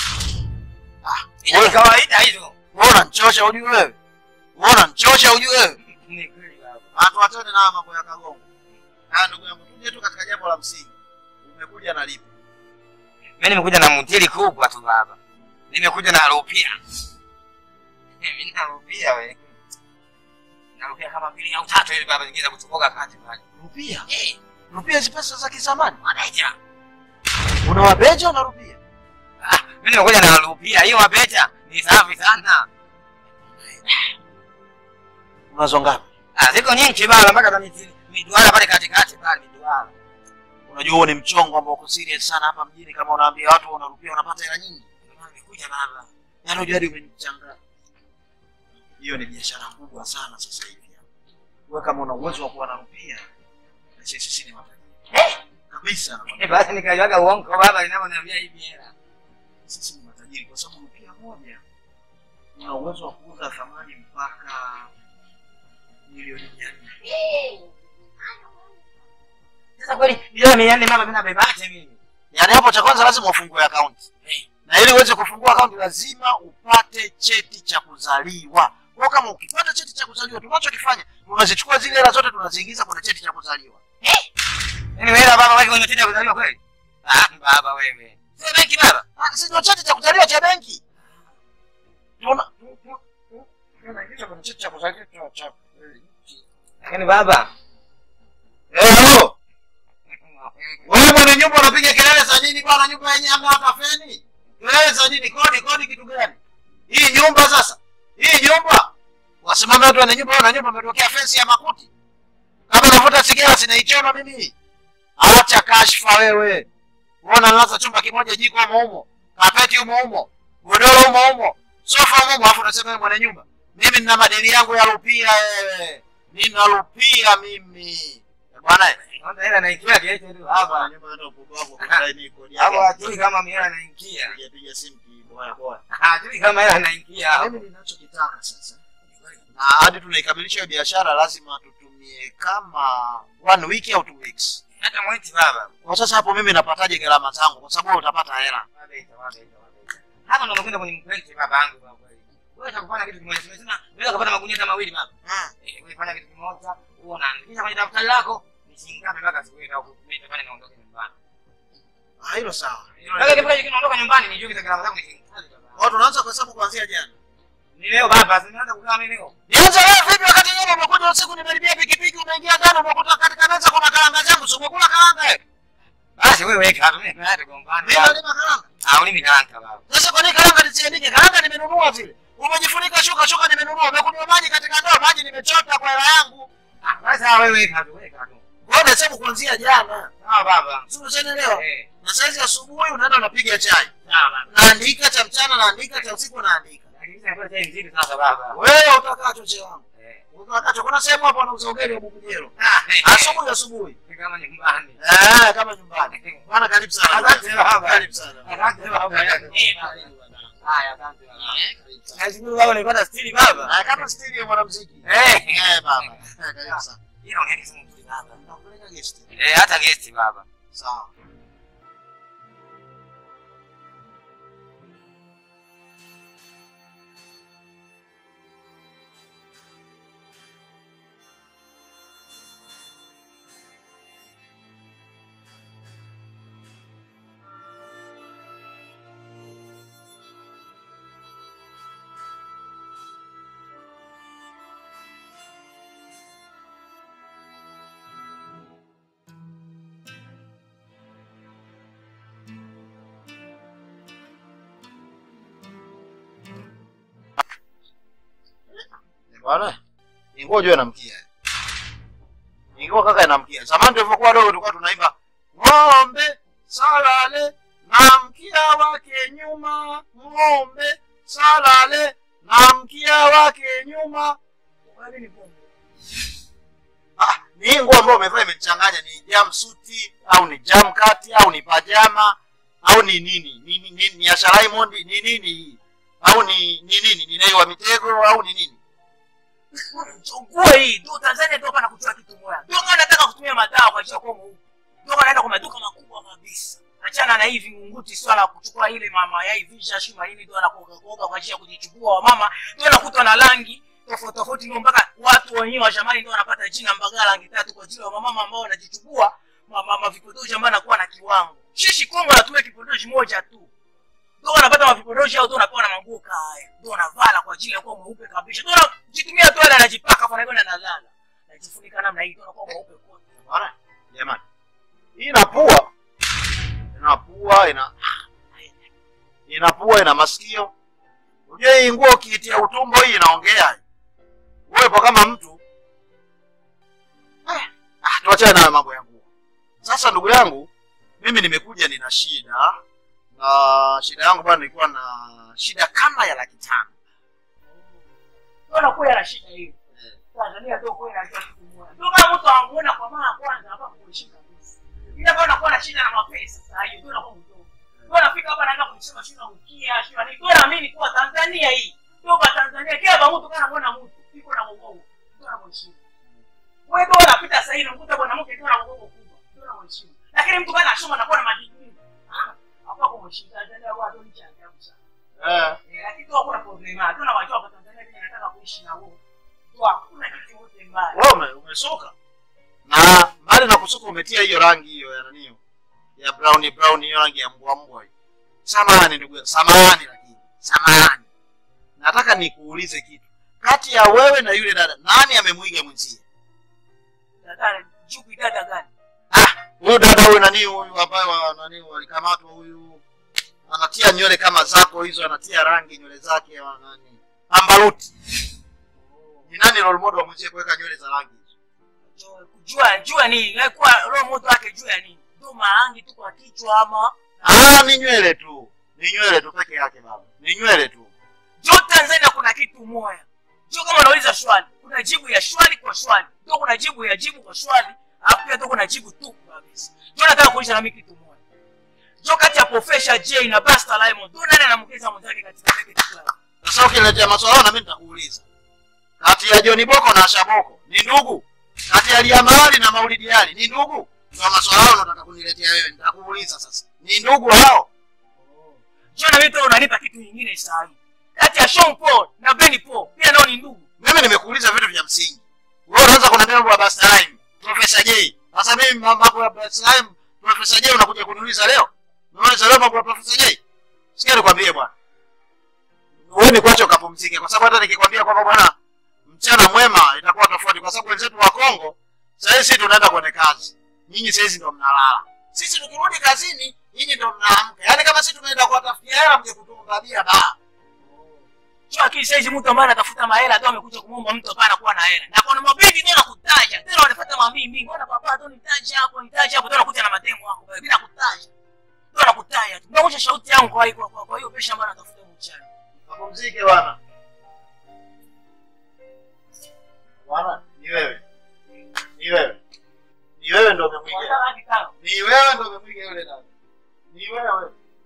Ah, Ni kawaida hizo. wewe unanichosha ujue wewe. Wewe unanichosha ujue wewe. Ni kweli baba. Watu wachane na haya mambo ya Kagongo. Na ndugu yangu tuje tu katika jambo la msingi. Umekuja na lipi? Mimi nimekuja na mtili kubwa tu baba. Nimekuja na rupia. Mimi na rupia wewe. Na rupia kama mbili au tatu hivi baba zingine za kutoboka kati pale. Rupia. Eh, Rupia hizi pesa za kizamani. wabeja. Unawabeja na rupia? Ah, mimi nimekuja na rupia. Hiyo wabeja ni safi sana. Unazo ngapi? Ah, ziko nyingi baba mpaka za mitili. Miduara pale katikati pale miduara. Unajua huo ni mchongo ambao uko serious sana hapa mjini kama unaambia watu unarupia unapata hela nyingi. Nimekuja baba. Yaani unajua hadi umenichanganya. Hiyo ni biashara kubwa sana sasa hivi. Wewe kama una uwezo wa kuwa na rupia, na sisi sisi ni matajiri. Kabisa. Eh, basi nikajuaga uongo baba ninaponiambia hivi hela. Sisi ni matajiri kwa sababu rupia moja una uwezo wa kuuza thamani mpaka milioni mia nne. Sasa kweli hiyo ni yani mama mimi nabebaje mimi? Yaani hapo cha kwanza lazima ufungue akaunti. Na ili uweze kufungua akaunti lazima upate cheti cha kuzaliwa. Kwa kama ukipata cheti cha kuzaliwa tunachokifanya tunazichukua zile hela zote tunaziingiza kwenye cheti cha kuzaliwa. Yaani wewe baba wewe unataka kuzaliwa kweli? Ah, baba wewe. Sio benki baba. Ah, si ndio cheti cha kuzaliwa cha benki. Tuna tunaingiza kwenye cheti cha kuzaliwa cha cha Lakini baba. Eh, halo. Wewe mwenye nyumba unapiga kelele za nini bwana? Nyumba yenyewe hamna hata feni. Kelele za nini? Kodi, kodi kitu gani? Hii nyumba sasa. Hii nyumba. Wasimame watu wana nyumba, wana nyumba wametokea fensi ya makuti. Kama unavuta sigara sinaichoma mimi. Acha kashfa wewe. Unaona nalaza chumba kimoja jiko humo humo. Kapeti humo humo. Godoro humo humo. Sofa humo humo, alafu unasema wewe mwenye nyumba. Mimi nina madeni yangu ya rupia wewe. Nina rupia mimi. Eh, Bwana eh. Kwanza hela naingia kiasi tu Hapa hapa. nyumba hata ukubwa wako kudai ni kodi Hapo yake. hajui kama mihela naingia. Piga piga simu ki- Poa poa. Hajui kama hela anaingia hapo. Mimi ninachokitaka sasa. Na hadi tunaikamilisha hiyo biashara lazima tutumie kama one week au two weeks. Hata mwezi baba. Kwa sasa hapo mimi napataje gharama zangu kwa sababu utapata hela. Wabeta, wabeta, wabeta. Hapa ndo nakwenda kwenye mpenzi baba yangu kwa kweli. Wewe utakufanya kitu kimoja. Tumesema unaweza kupata magunia hata mawili baba. Eh, wewe fanya kitu kimoja, huo unaandikisha kwenye daftari lako. Ni shilingi ngapi mpaka siku ile au kumita pale naondoka nyumbani. Ah, hilo sawa. Mpaka kifika hicho kinaondoka nyumbani nijue kitu gharama zangu ni shilingi ngapi baba. Watu wanaanza kuhesabu kuanzia jana. Ni leo baba, si nianza kukaa mimi leo. Nianze wewe vipi wakati yeye umekuja usiku nimelibia pikipiki umeingia ndani umekuta katika meza kuna karanga zangu sio umekula karanga wewe? Basi wewe weka tu mimi naenda kugombana. Mimi nalima karanga. Ah, ulimi karanga baba. Sasa kwa nini karanga nisiandike? Karanga nimenunua vile. Umejifunika shuka shuka nimenunua. Umekunywa maji katika ndoo maji nimechota kwa hela yangu. Ah, basi ah, wewe weka tu, weka tu. Wewe unasema kuanzia jana. Sawa baba. Sio unaelewa? Eh, Na saizi asubuhi unaenda unapiga chai. sawa baba. Naandika cha mchana naandika cha usiku naandika. Lakini sasa kwa sasa mzidi sasa baba. Wewe utakacho che wangu. Eh. Utakacho kuna sehemu hapo wanauza ugali wa bubujero. Ah, eh, Asubuhi asubuhi. eh, kama nyumbani. Eh, kama nyumbani. Bwana karibu sana. Asante baba. Karibu sana. Asante baba. Eh, baba. Haya, asante baba. Karibu sana. Nashukuru baba nilipata stili baba. Ah, kama stili ya mwanamuziki. Eh. Eh, baba. Karibu sana. Hilo ongea simu mzuri baba. Nakupeleka guest. Eh, hata gesti baba. Sawa. Bwana, ingo ujue namkia. Ingo kaka inamkia. Zamani tulivyokuwa wadogo tulikuwa tunaimba ng'ombe salale na mkia wake nyuma, ng'ombe salale na mkia wake nyuma. Ah, ni nguo ambayo umevaa imechanganya ni jumpsuit au ni jam kati au ni pajama au ni nini? Ni ni, ni, ni Asha Raymond ni nini hii? Au ni ni nini? Ni Nay wa Mitego au ni nini? nguo hii ndio Tanzania ndio pana kutoa kitu moja. Ndio maana nataka kutumia madawa kwa ajili ya kuwa mweupe. Ndio maana naenda kwa maduka makubwa kabisa. Achana na hivi ngunguti swala la kuchukua ile mama yai visha shima hili ndio anakoga koga kwa ajili ya kujichukua wa mama. Ndio anakuta na rangi tofauti tofauti ndio mpaka watu wenyewe wa jamani ndio wanapata jina Mbagala rangi tatu kwa ajili ya mama ambao wanajichukua mama mavipodozi ambao anakuwa na kiwango. Shishi Kongo anatumia kipodozi moja tu. Ndio wanapata mavipodozi au ndio unapewa na manguo kaya. Ndio unavala kwa ajili ya kuwa mweupe kabisa. Ndio unajitumia tu ile anajipaka kwa naona analala. Najifunika namna hii ndio unakuwa mweupe kote. Bwana, jamani. Hii inapua. Inapua ina inapua ina masikio. Unajua hii nguo ukiitia utumbo hii inaongea. Wewe kama mtu eh, ah, tuachane na mambo ya nguo. Sasa ndugu yangu, mimi nimekuja nina shida na shida yangu bwana nilikuwa na shida kama ya laki tano. Ndio anakuwa na shida hiyo. Tanzania ndio kwa inajua kitu moja. Ndio kama mtu anamuona kwa mara ya kwanza hapa kushika kabisa. Ila kama unakuwa na shida na mapesa sasa hiyo ndio unakuwa mdogo. Ndio unafika hapa naanza kusema shida ukia, shida nini. Ndio naamini kuwa Tanzania hii. Ndio kwa Tanzania kila ba mtu kana muona mtu iko na mgongo. Ndio anamheshimu. Wewe ndio unapita sasa hivi unakuta mwanamke ndio ana mgongo kubwa. Ndio anamheshimu. Lakini mtu kana asoma anakuwa na madigrii. Hapa kwa mheshimu Tanzania wao ndio ni cha ajabu sana. Eh, Eh, lakini tu hakuna problema. Ndio na wajua hapa Tanzania mimi nataka kuishi na wewe. Tu hakuna kitu yote mbaya. wewe ume, umesuka. Na mbali na kusuka umetia hiyo rangi hiyo ya nani hiyo? Ya brown brown hiyo rangi ya mbwa mbwa hiyo. Samahani ndugu yangu, samahani lakini. Samahani. Nataka nikuulize kitu. Kati ya wewe na yule dada, nani amemwiga mwenzie? Dada, jupi dada gani? Huyu dada huyu nani huyu ambaye wa nani walikamatwa huyu anatia nywele kama zako hizo, anatia rangi nywele zake wa nani? Ambaruti. Ni nani role model wa mwenzie kuweka nywele za rangi hizo? Jo- Kujua jua nini? Wewe kuwa roho moto wake jua nini? Ndio marangi tu kwa kichwa ama Ah, ni nywele tu. Ni nywele tu peke yake baba. Ni nywele tu. Jo Tanzania kuna kitu moja. Jo kama unauliza swali, kuna jibu ya swali kwa swali. Ndio kuna jibu ya jibu kwa swali, alafu pia ndio kuna jibu tu kabisa. Jo nataka kuuliza na mimi kitu moja. Jo kati ya Professor J na Busta Rhymes, ndio nani anamkeza mwenzake katika Naked Club? Sasa ukiletea maswala na mimi nitakuuliza. Kati ya John Boko na Shaboko ni ndugu? Kati ya Liamali na Maulidi Ali ni ndugu? Ndio maswala hayo unataka kuniletea wewe. Nitakuuliza sasa. Ni ndugu hao? Jo na mimi unanipa kitu kingine sahihi. Kati ya Sean Paul na Benny Paul pia nao ni ndugu. Mimi nimekuuliza vitu vya msingi. Wewe unaanza kuniambia mambo ya Busta Rhymes, Professor J. Sasa mimi mambo ya Busta Rhymes, Professor J unakuja kuniuliza leo? Unauliza leo mambo ya Professor J? Sikia nikwambie bwana. Wewe ni kwacho kapumzike kwa sababu hata nikikwambia kwamba bwana mchana mwema itakuwa tofauti kwa sababu wenzetu wa Kongo sasa hivi tunaenda kwenye kazi. Nyinyi sasa hivi ndio mnalala. Sisi tukirudi kazini, nyinyi ndio mnaamka. Yaani kama sisi tumeenda kuwatafutia hela mje kutumbabia baa. Sio akili saizi mtu ambaye anatafuta mahela tu amekuja kumwomba mtu hapana kuwa na hela. Na kuna mabendi tena kutaja. Tena wanafuata mambii mingi. Mbona papa tu nitaje hapo, nitaje hapo, tena kuja na mademo wako. Mimi nakutaja. Ndio nakutaja tu. Naosha sauti yangu kwa hiyo kwa kwa hiyo pesa ambayo natafuta mchana. Kapumzike bwana. Bwana, ni wewe. Ni wewe. Ni wewe ndio umemwiga. Unataka hadi tano. Ni wewe ndio umemwiga yule dada. Ni wewe.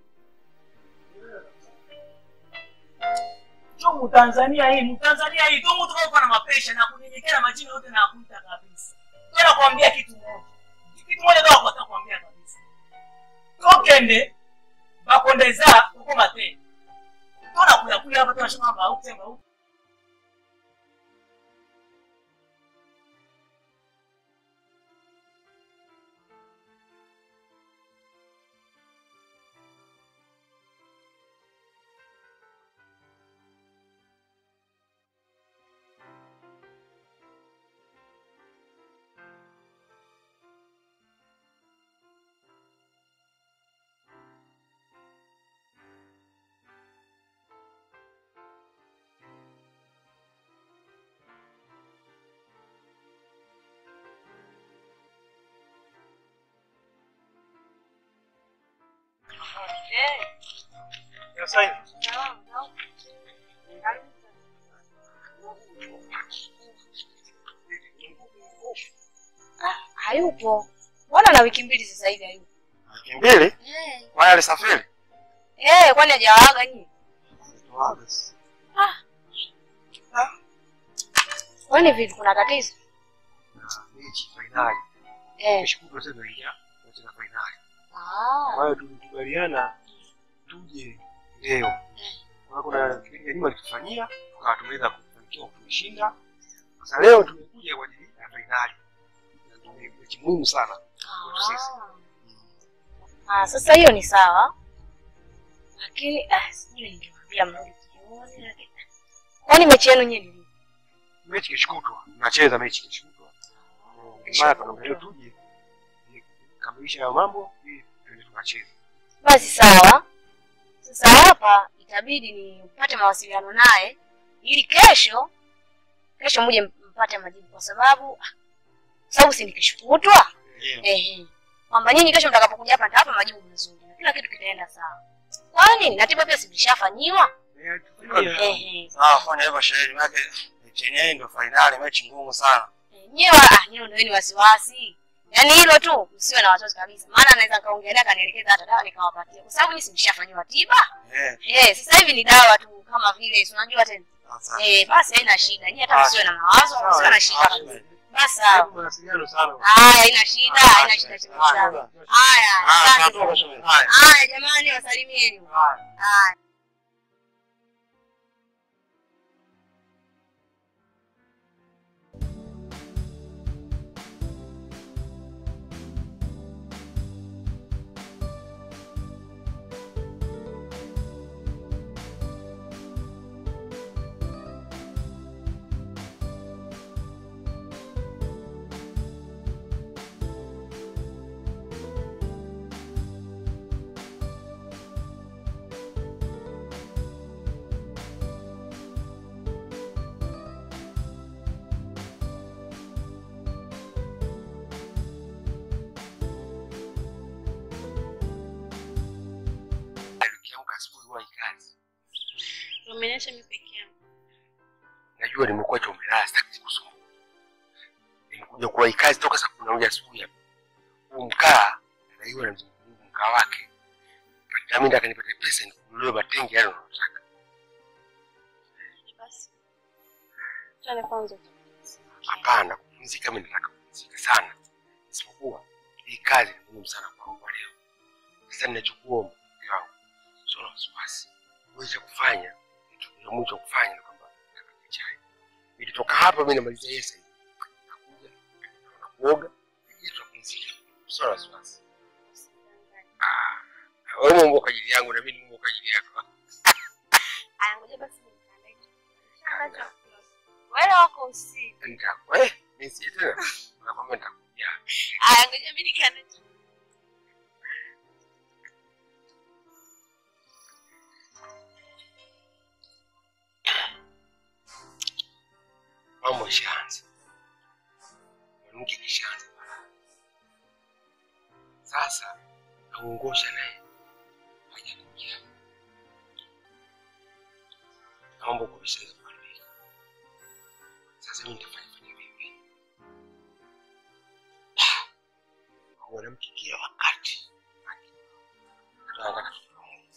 Jo Mtanzania hii, Mtanzania hii ndio mtu kama na mapesha na kunyenyekea majina yote na kuita kabisa. Ndio nakwambia kitu moja. Kitu moja ndio nataka kuambia kabisa. Tokende bakondeza uko mate. Tuna kuya kuya hapa tunasema kwamba au kusema au Sasa hivi Hayupo. Mbona na wiki mbili sasa hivi hayupo? Wiki mbili? Eh. Kwani alisafiri? Eh, kwani hajawaaga nyinyi? Kwani vipi kuna tatizo? mechi fainali. Eh. Kesho kutwa tena tunaingia katika fainali. Ah. Kwa hiyo tulikubaliana tuje leo. Kwa hiyo kuna kipindi cha nyuma tulifanyia tukawa tumeweza kufanikiwa tumeshinda. Sasa leo tumekuja kwa ajili ya fainali. Na ndio mechi muhimu sana kwetu sisi. Ah, sasa hiyo ni sawa. Lakini ah, sijui ningemwambia mrudi jioni lakini. Kwani mechi yenu nyinyi ni lini? Mechi kesho kutwa. Tunacheza mechi kesho kutwa. Ndio maana tunaongea tuje ili kukamilisha hayo mambo ili tuende tukacheze. Basi sawa. Sasa hapa itabidi nipate mawasiliano naye ili kesho kesho muje mpate majibu kwa sababu ah, sababu si ni kesho kutwa. Ehe. Kwamba nyinyi kesho mtakapokuja hapa nitawapa majibu mazuri na kila kitu kitaenda sawa. Kwa nini? Na tiba pia silishafanyiwa. Ehe. Sawa, fanya hivyo sherehe yake. Mechi yenyewe ndio fainali, mechi ngumu sana. Nyewe ah, nyewe ndio ni wasiwasi. Yaani hilo tu msiwe na wasiwasi kabisa. Maana anaweza kaongelea kanielekeza hata dawa nikawapatia. Kwa sababu mimi silishafanyiwa tiba. Eh, Eh, sasa hivi ni dawa tu kama vile si unajua tena. sasa. Eh, basi haina shida. Nyie hata msiwe na mawazo, msiwe na shida kabisa. Basi sawa. Mawasiliano sana. Haya, haina shida, haina shida shida. Haya, Ah, asante. tunatoka sherehe. Haya. Haya jamani, wasalimieni. Haya. Nikiamka asubuhi huwa ikazi. Umeniacha mimi peke yangu. Najua nimekuwa chomelala sitaki kusumbua. Nimekuja kuwahi kazi toka saa kumi na moja asubuhi hapa. Huu mkaa anaiwa na mzungu mkaa wake. na mimi nataka nipate pesa nikununulie matengi yale unayotaka. Basi. Twende kwanza. Hapana, kupumzika mimi nataka kupumzika sana, isipokuwa hii kazi ni muhimu sana kwangu kwa leo. Sasa ninachokuomba mke wangu, sio na wasiwasi, wewe cha kufanya kitu cha mwisho cha kufanya ni kwamba nitapika chai. Nikitoka hapa mimi namaliza yeye sasa, nakuja na kuoga, ili tupumzike, sio na wasiwasi. Ah, wewe Mungu kwa ajili yangu na mimi Mungu kwa ajili yako. Aya, ngoja basi nikaandae chakula. Wewe wako usiku. Nitakuwa eh, nisiye tena. Nakwambia nitakuja. Aya, ngoja mimi nikaandae chakula. mambo ishaanza, mwanamke kishaanza balaa. Sasa naungosha naye hajakuja, naomba kuvishaza kuharibika. Sasa mimi nitafanya fanya vipi? Ah, Mwanamke kila wakati anataka tufahamu.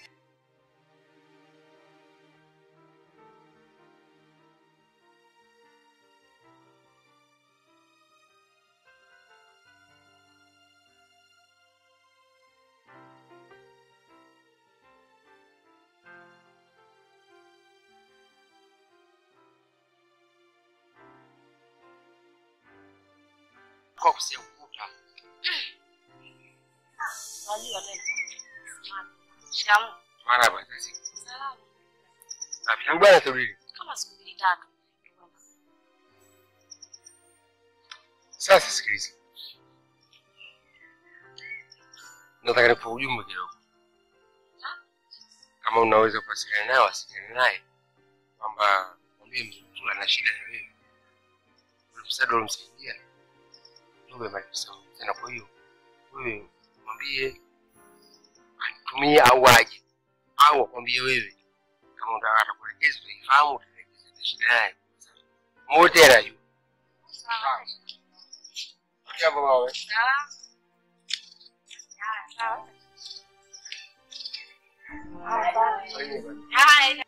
kwa kusia ukuta. Unajua tena. Shikamoo. Mara basi. Salama. Safi. Tangu bwana turudi. Kama siku mbili tatu. Sasa sikiliza. Nataka nikupe ujumbe kidogo. Kama unaweza kuwasiliana naye, wasiliana naye kwamba mwambie mzutula na shida na wewe. Ule msaada ulimsaidia ujumbe maisha tena. Kwa hiyo wewe mwambie anitumie au aje au akwambie wewe, kama unataka atakuelekeza, utaifahamu, utaelekeza shida naye wote anajua. Sawa. Jambo mawe. Salama. Haya, sawa. Haya.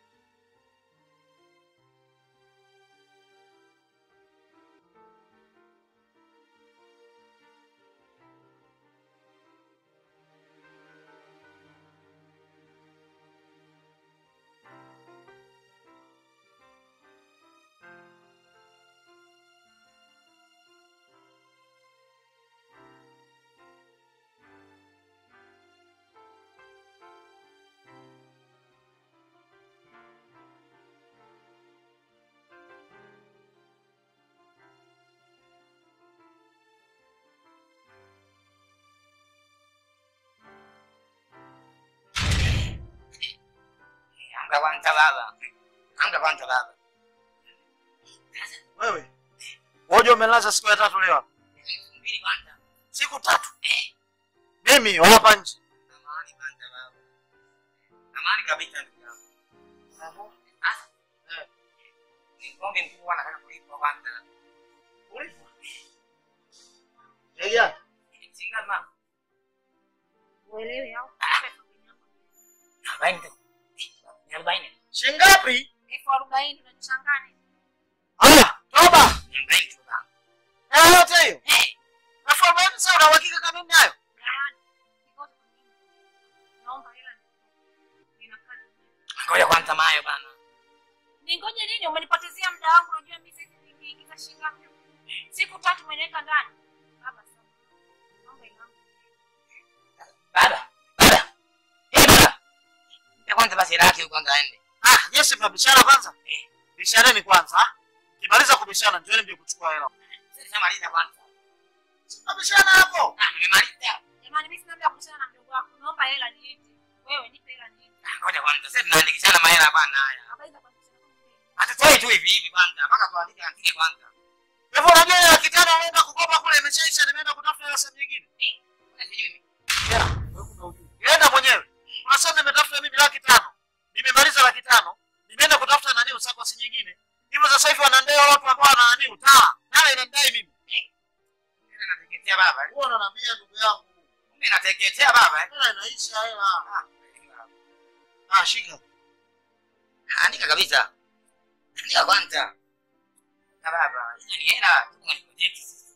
Amka kwanza baba. Amka kwanza baba. Wewe woje umelaza siku ya tatu leo? Mbili kwanza. Siku tatu. Mimi hapa nje. Amani kwanza baba. Amani kabisa ndugu yangu. Sasa. eh, Ni ngombe mkubwa anataka kulipwa kwanza. Ulipwa? Elia, Singa mama. Uelewi au? Arobaini tu. Ni arobaini. shingapi? Elfu arobaini unachanganya. Haya, toba. Ni arobaini tu baba. Na yote hiyo. Eh, Elfu arobaini sasa una uhakika kama mimi nayo? Gawani. Nikote kwa nini? Naomba hela. Nina kazi. Ngoja kwanza mayo bana. Ningoje nini? Umenipotezea muda wangu. Unajua mimi sasa nimeingiza shilingi ngapi? Siku tatu umeniweka ndani. Baba sana. Naomba hela yangu. Baba. Baba. Eh baba. Ya kwanza basi hela yake kwanza aende. Ah, yes mnabishana kwanza? Eh, bishaneni kwanza. ah. Kimaliza kubishana njooni mje kuchukua hela. Sasa maliza kwanza. Mnabishana hapo. Ah, nimemaliza. Jamani mimi sina muda wa kuchana na mdogo wako. Naomba hela niite. Wewe nipe hela niite. Ah, Ngoja kwanza. Sasa tunaandikishana mahela bana haya. Habari za kwanza. Hatutoi tu hivi hivi kwanza. Mpaka tuandike andike kwanza. Hivyo unajua ya kijana unaenda kukopa kule imeshaisha nimeenda kutafuta hela sehemu nyingine. Kuna sijui. Nenda mwenyewe. Unasema nimetafuta mimi laki tano. Nimemaliza laki tano. Nimeenda kutafuta nani usakosi nyingine. Hivyo sasa hivi wanandea watu ambao wana nani utaa. Nawe inandai mimi. Sasa nateketea baba. eh. Wewe unaniambia ndugu yangu. Kumbe nateketea baba. eh. Hela inaisha hela. Ah, shika. Andika kabisa. Andika kwanza. Na baba, hizo ni hela tuko kwenye project sisi.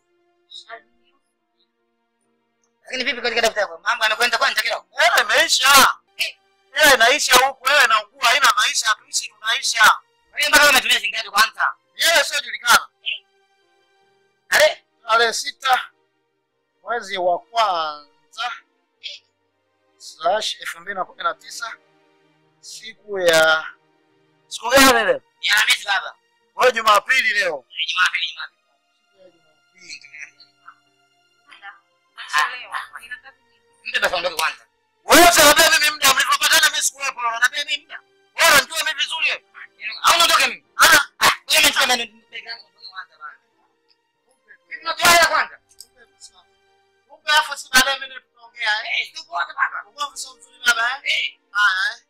Lakini vipi katika daftari? Mambo yamekwenda kwanza kidogo. Hela imeisha. Hela inaisha huku, hela inaugua, haina maisha, hatuishi tunaisha. Kwa hiyo mpaka umetumia shilingi ngapi kwanza? Hela isiyojulikana. Ale, Tarehe sita mwezi wa kwanza slash elfu mbili na kumi na tisa siku ya siku gani leo? ni Alhamisi baba. Wewe Jumapili leo. Ni Jumapili, Jumapili. Mpe basi ondoke kwanza. Wewe unaniambia mimi muda mlipopatana mimi sikuwepo, unaniambia mimi muda. Wewe unajua mimi vizuri. Au ondoke mimi. Ah, Ah, wewe umesema mimi bega yangu ondoke kwanza bana. Mimi natoa hela kwanza. kumbe afu si baadaye mimi tutaongea eh. Eh, tuko wote baba. Ugomvi sio mzuri baba eh. Eh, Haya eh.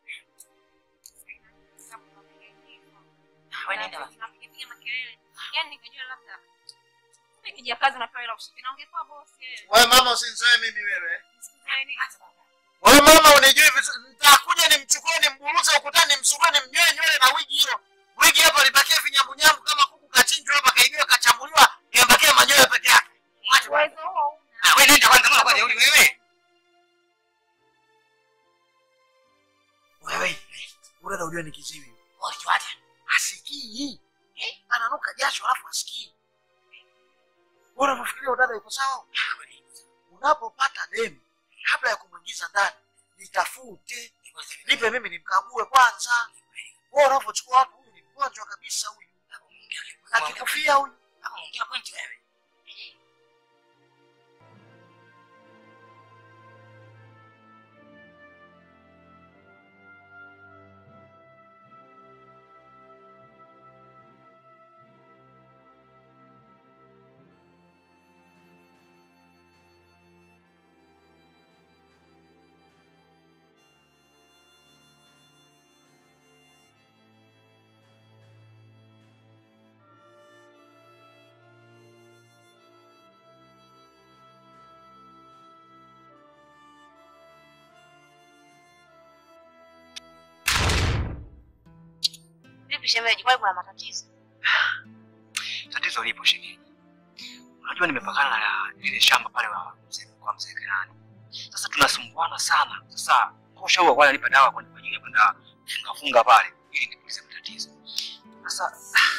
wewe nenda basi. Napiga makelele. Yaani nikajua labda kumbe kijakazi unapewa hela usiku. Na ungekuwa bosi wewe. Wewe mama usinizoe mimi wewe. eh. Nisikuzoee nini? Wewe mama unijui vizuri. Nitakuja nimchukue nimburuze ukutani nimsugue nimnyoe nywele na wigi hilo. Wigi hapa libakie vinyambunyambu kama kuku kachinjwa hapa kaibiwa kachambuliwa imebakia manyoya peke yake. Mwache kwanza. Uwezo huo huna. Ah, wewe nenda kwanza mbona kwanza yule wewe? Wewe ule unajua ni kiziwi. Ulijuaje? Asikii. Eh, ananuka jasho alafu asikii. Wewe unafikiria udada yuko sawa? Unapopata demu kabla ya kumwingiza ndani, nitafute. Nipe mimi nimkague kwanza. Wewe unavyochukua watu huyu ni mgonjwa kabisa huyu. Akikufia huyu. Kama ongea point wewe. Vipi shemeji, kwani kuna matatizo? Tatizo lipo shemeji. Unajua nimepakana na lile shamba pale wa mzee kwa mzee Kenani. Sasa tunasumbuana sana. Sasa kosha huo kwa nipa dawa kwa kwa ajili ya kwenda funga funga pale ili nipulize matatizo. Sasa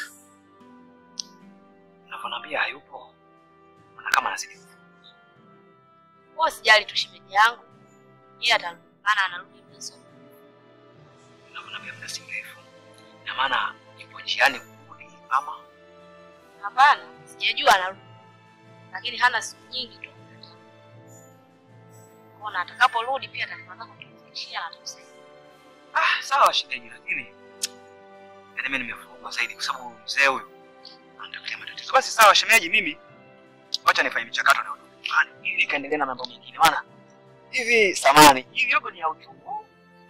unavyoniambia hayupo. Maana kama anazidi Wewe sijali tu shemeji yangu. Yeye atarudi, maana anarudi mwanzo. unavyoniambia muda si mrefu. Na maana ipo njiani kurudi ama Hapana, sijajua anarudi. Lakini hana siku nyingi tu. Ona atakaporudi pia ataanza kutufikishia na tusaidia. Ah, sawa shemeji, lakini yaani mimi nimefurugwa zaidi kwa sababu mzee huyu anatafutia matatizo. Basi sawa shemeji, mimi wacha nifanye michakato na nyumbani ili nikaendelee na mambo mengine, maana hivi samani hivi yogo ni ya uchungu.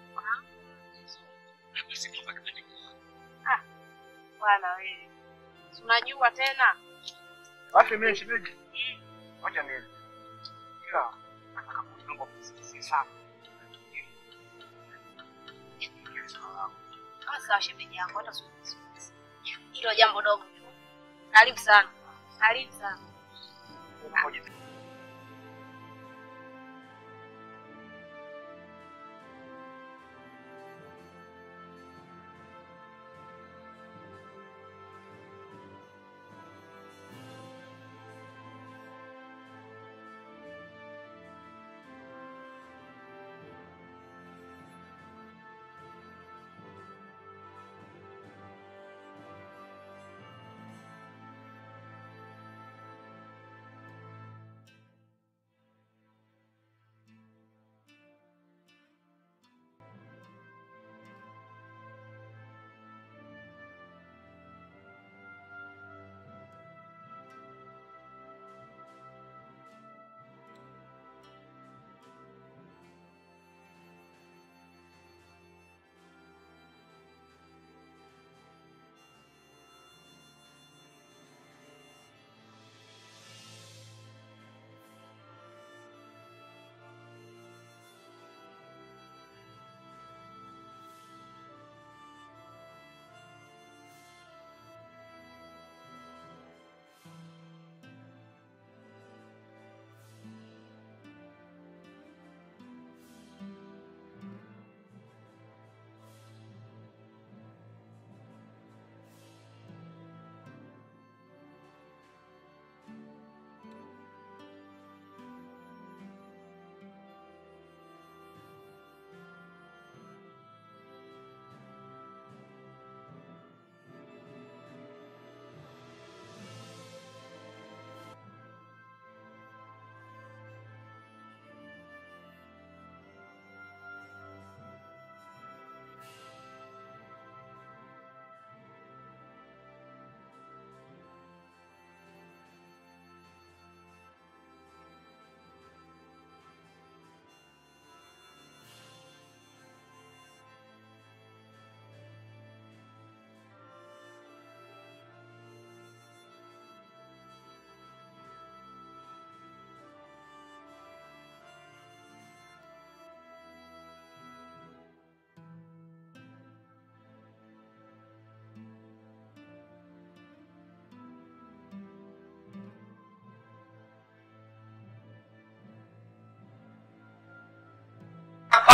Basi mambo yakabadilika. Bwana wewe. Si unajua tena? Basi mimi shemeji, wacha mimi ila nataka kuomba msisi sana. Kama sawa shemeji yangu hata siwezi. Hilo jambo dogo tu. Karibu sana. Karibu sana.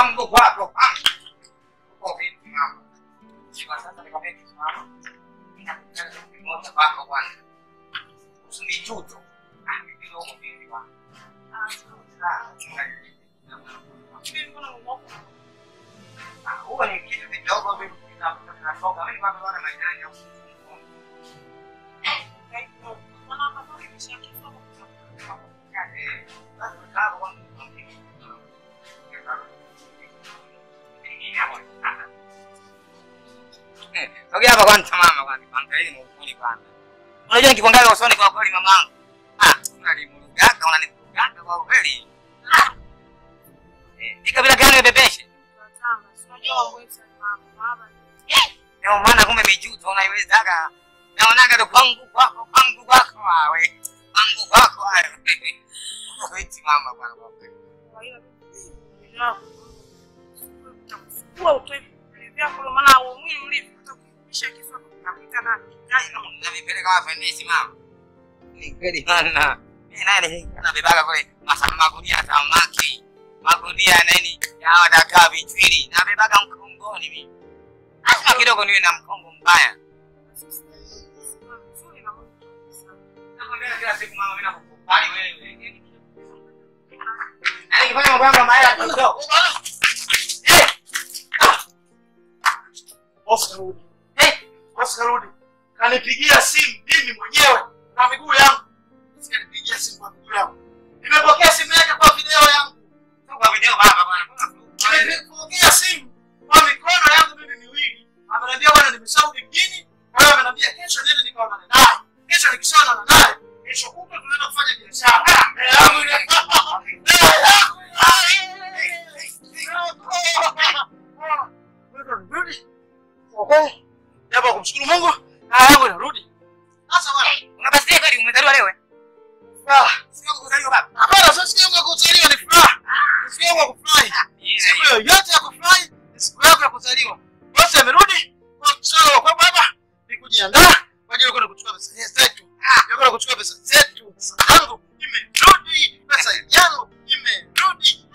kwangu kwako kwangu. Uko vipi mama? Kwa sasa nikwambia kitu mama. Ninakutaka kitu kimoja kwako kwanza. Usinichuto. Ah, mimi ndio mvivu bwana. Ah, sawa. Ah, huo ni kitu kidogo mimi kinatoka. Mimi kwanza bwana maidani au Sogea hapa kwanza mama kwanza. Angalia ni ukweli kwanza. Unajua nikikuangalia usoni kwa kweli mamangu. Ah, unanimurugaga, unanimurugaga kwa kweli. Ah. Eh, ni kabila gani bebeshe? Ndio maana kumbe mijuto unaiwezaga. Naonaga tu kwangu kwako, kwangu kwako wawe. Kwangu kwako wawe. Kweti mama bwana kwa kweli. Navipeleka wafendesi mama. Ni kweli mana. Mimi naye ni nabebaga kule masa magunia ya samaki. Magunia ya nini? Ya wadakaa vichwili. Nabebaga mkongoni mimi. Lazima kidogo niwe na mkongo mbaya. Nakwambia kila siku mama mimi nakukubali wewe. Na nikifanya mambo yangu maya kidogo. Oscar rudi. Oscar rudi. Kanipigia simu mimi mwenyewe na miguu yangu. Kanipigia simu kwa miguu yangu. Nimepokea simu yake kwa video yangu. Kwa video baba bwana. Nimepokea simu kwa mikono yangu mimi miwili. Ameniambia bwana nimeshauri mjini. Kwa hiyo ameniambia kesho niende nikaonane naye. Kesho nikishaonana naye, kesho kutwa tunaenda kufanya biashara. Eh, yangu ile. Eh, yangu ile. Okay. Jambo la kumshukuru Mungu. Haya yangu inarudi. Sasa bwana. Unabasikia kweli umezaliwa leo eh? Ah, Sio kuzaliwa baba. hapana sasa siku yangu ya kuzaliwa ni furaha. Ni Siku yangu ya kufurahi. Siku yoyote ya kufurahi ni siku yako ya kuzaliwa. Bosi amerudi. Kwa sawa kwa baba ni kujiandaa kwa ajili ya kwenda kuchukua pesa zetu. Ya kwenda kuchukua pesa zetu. Pesa yangu imerudi. Pesa yangu imerudi.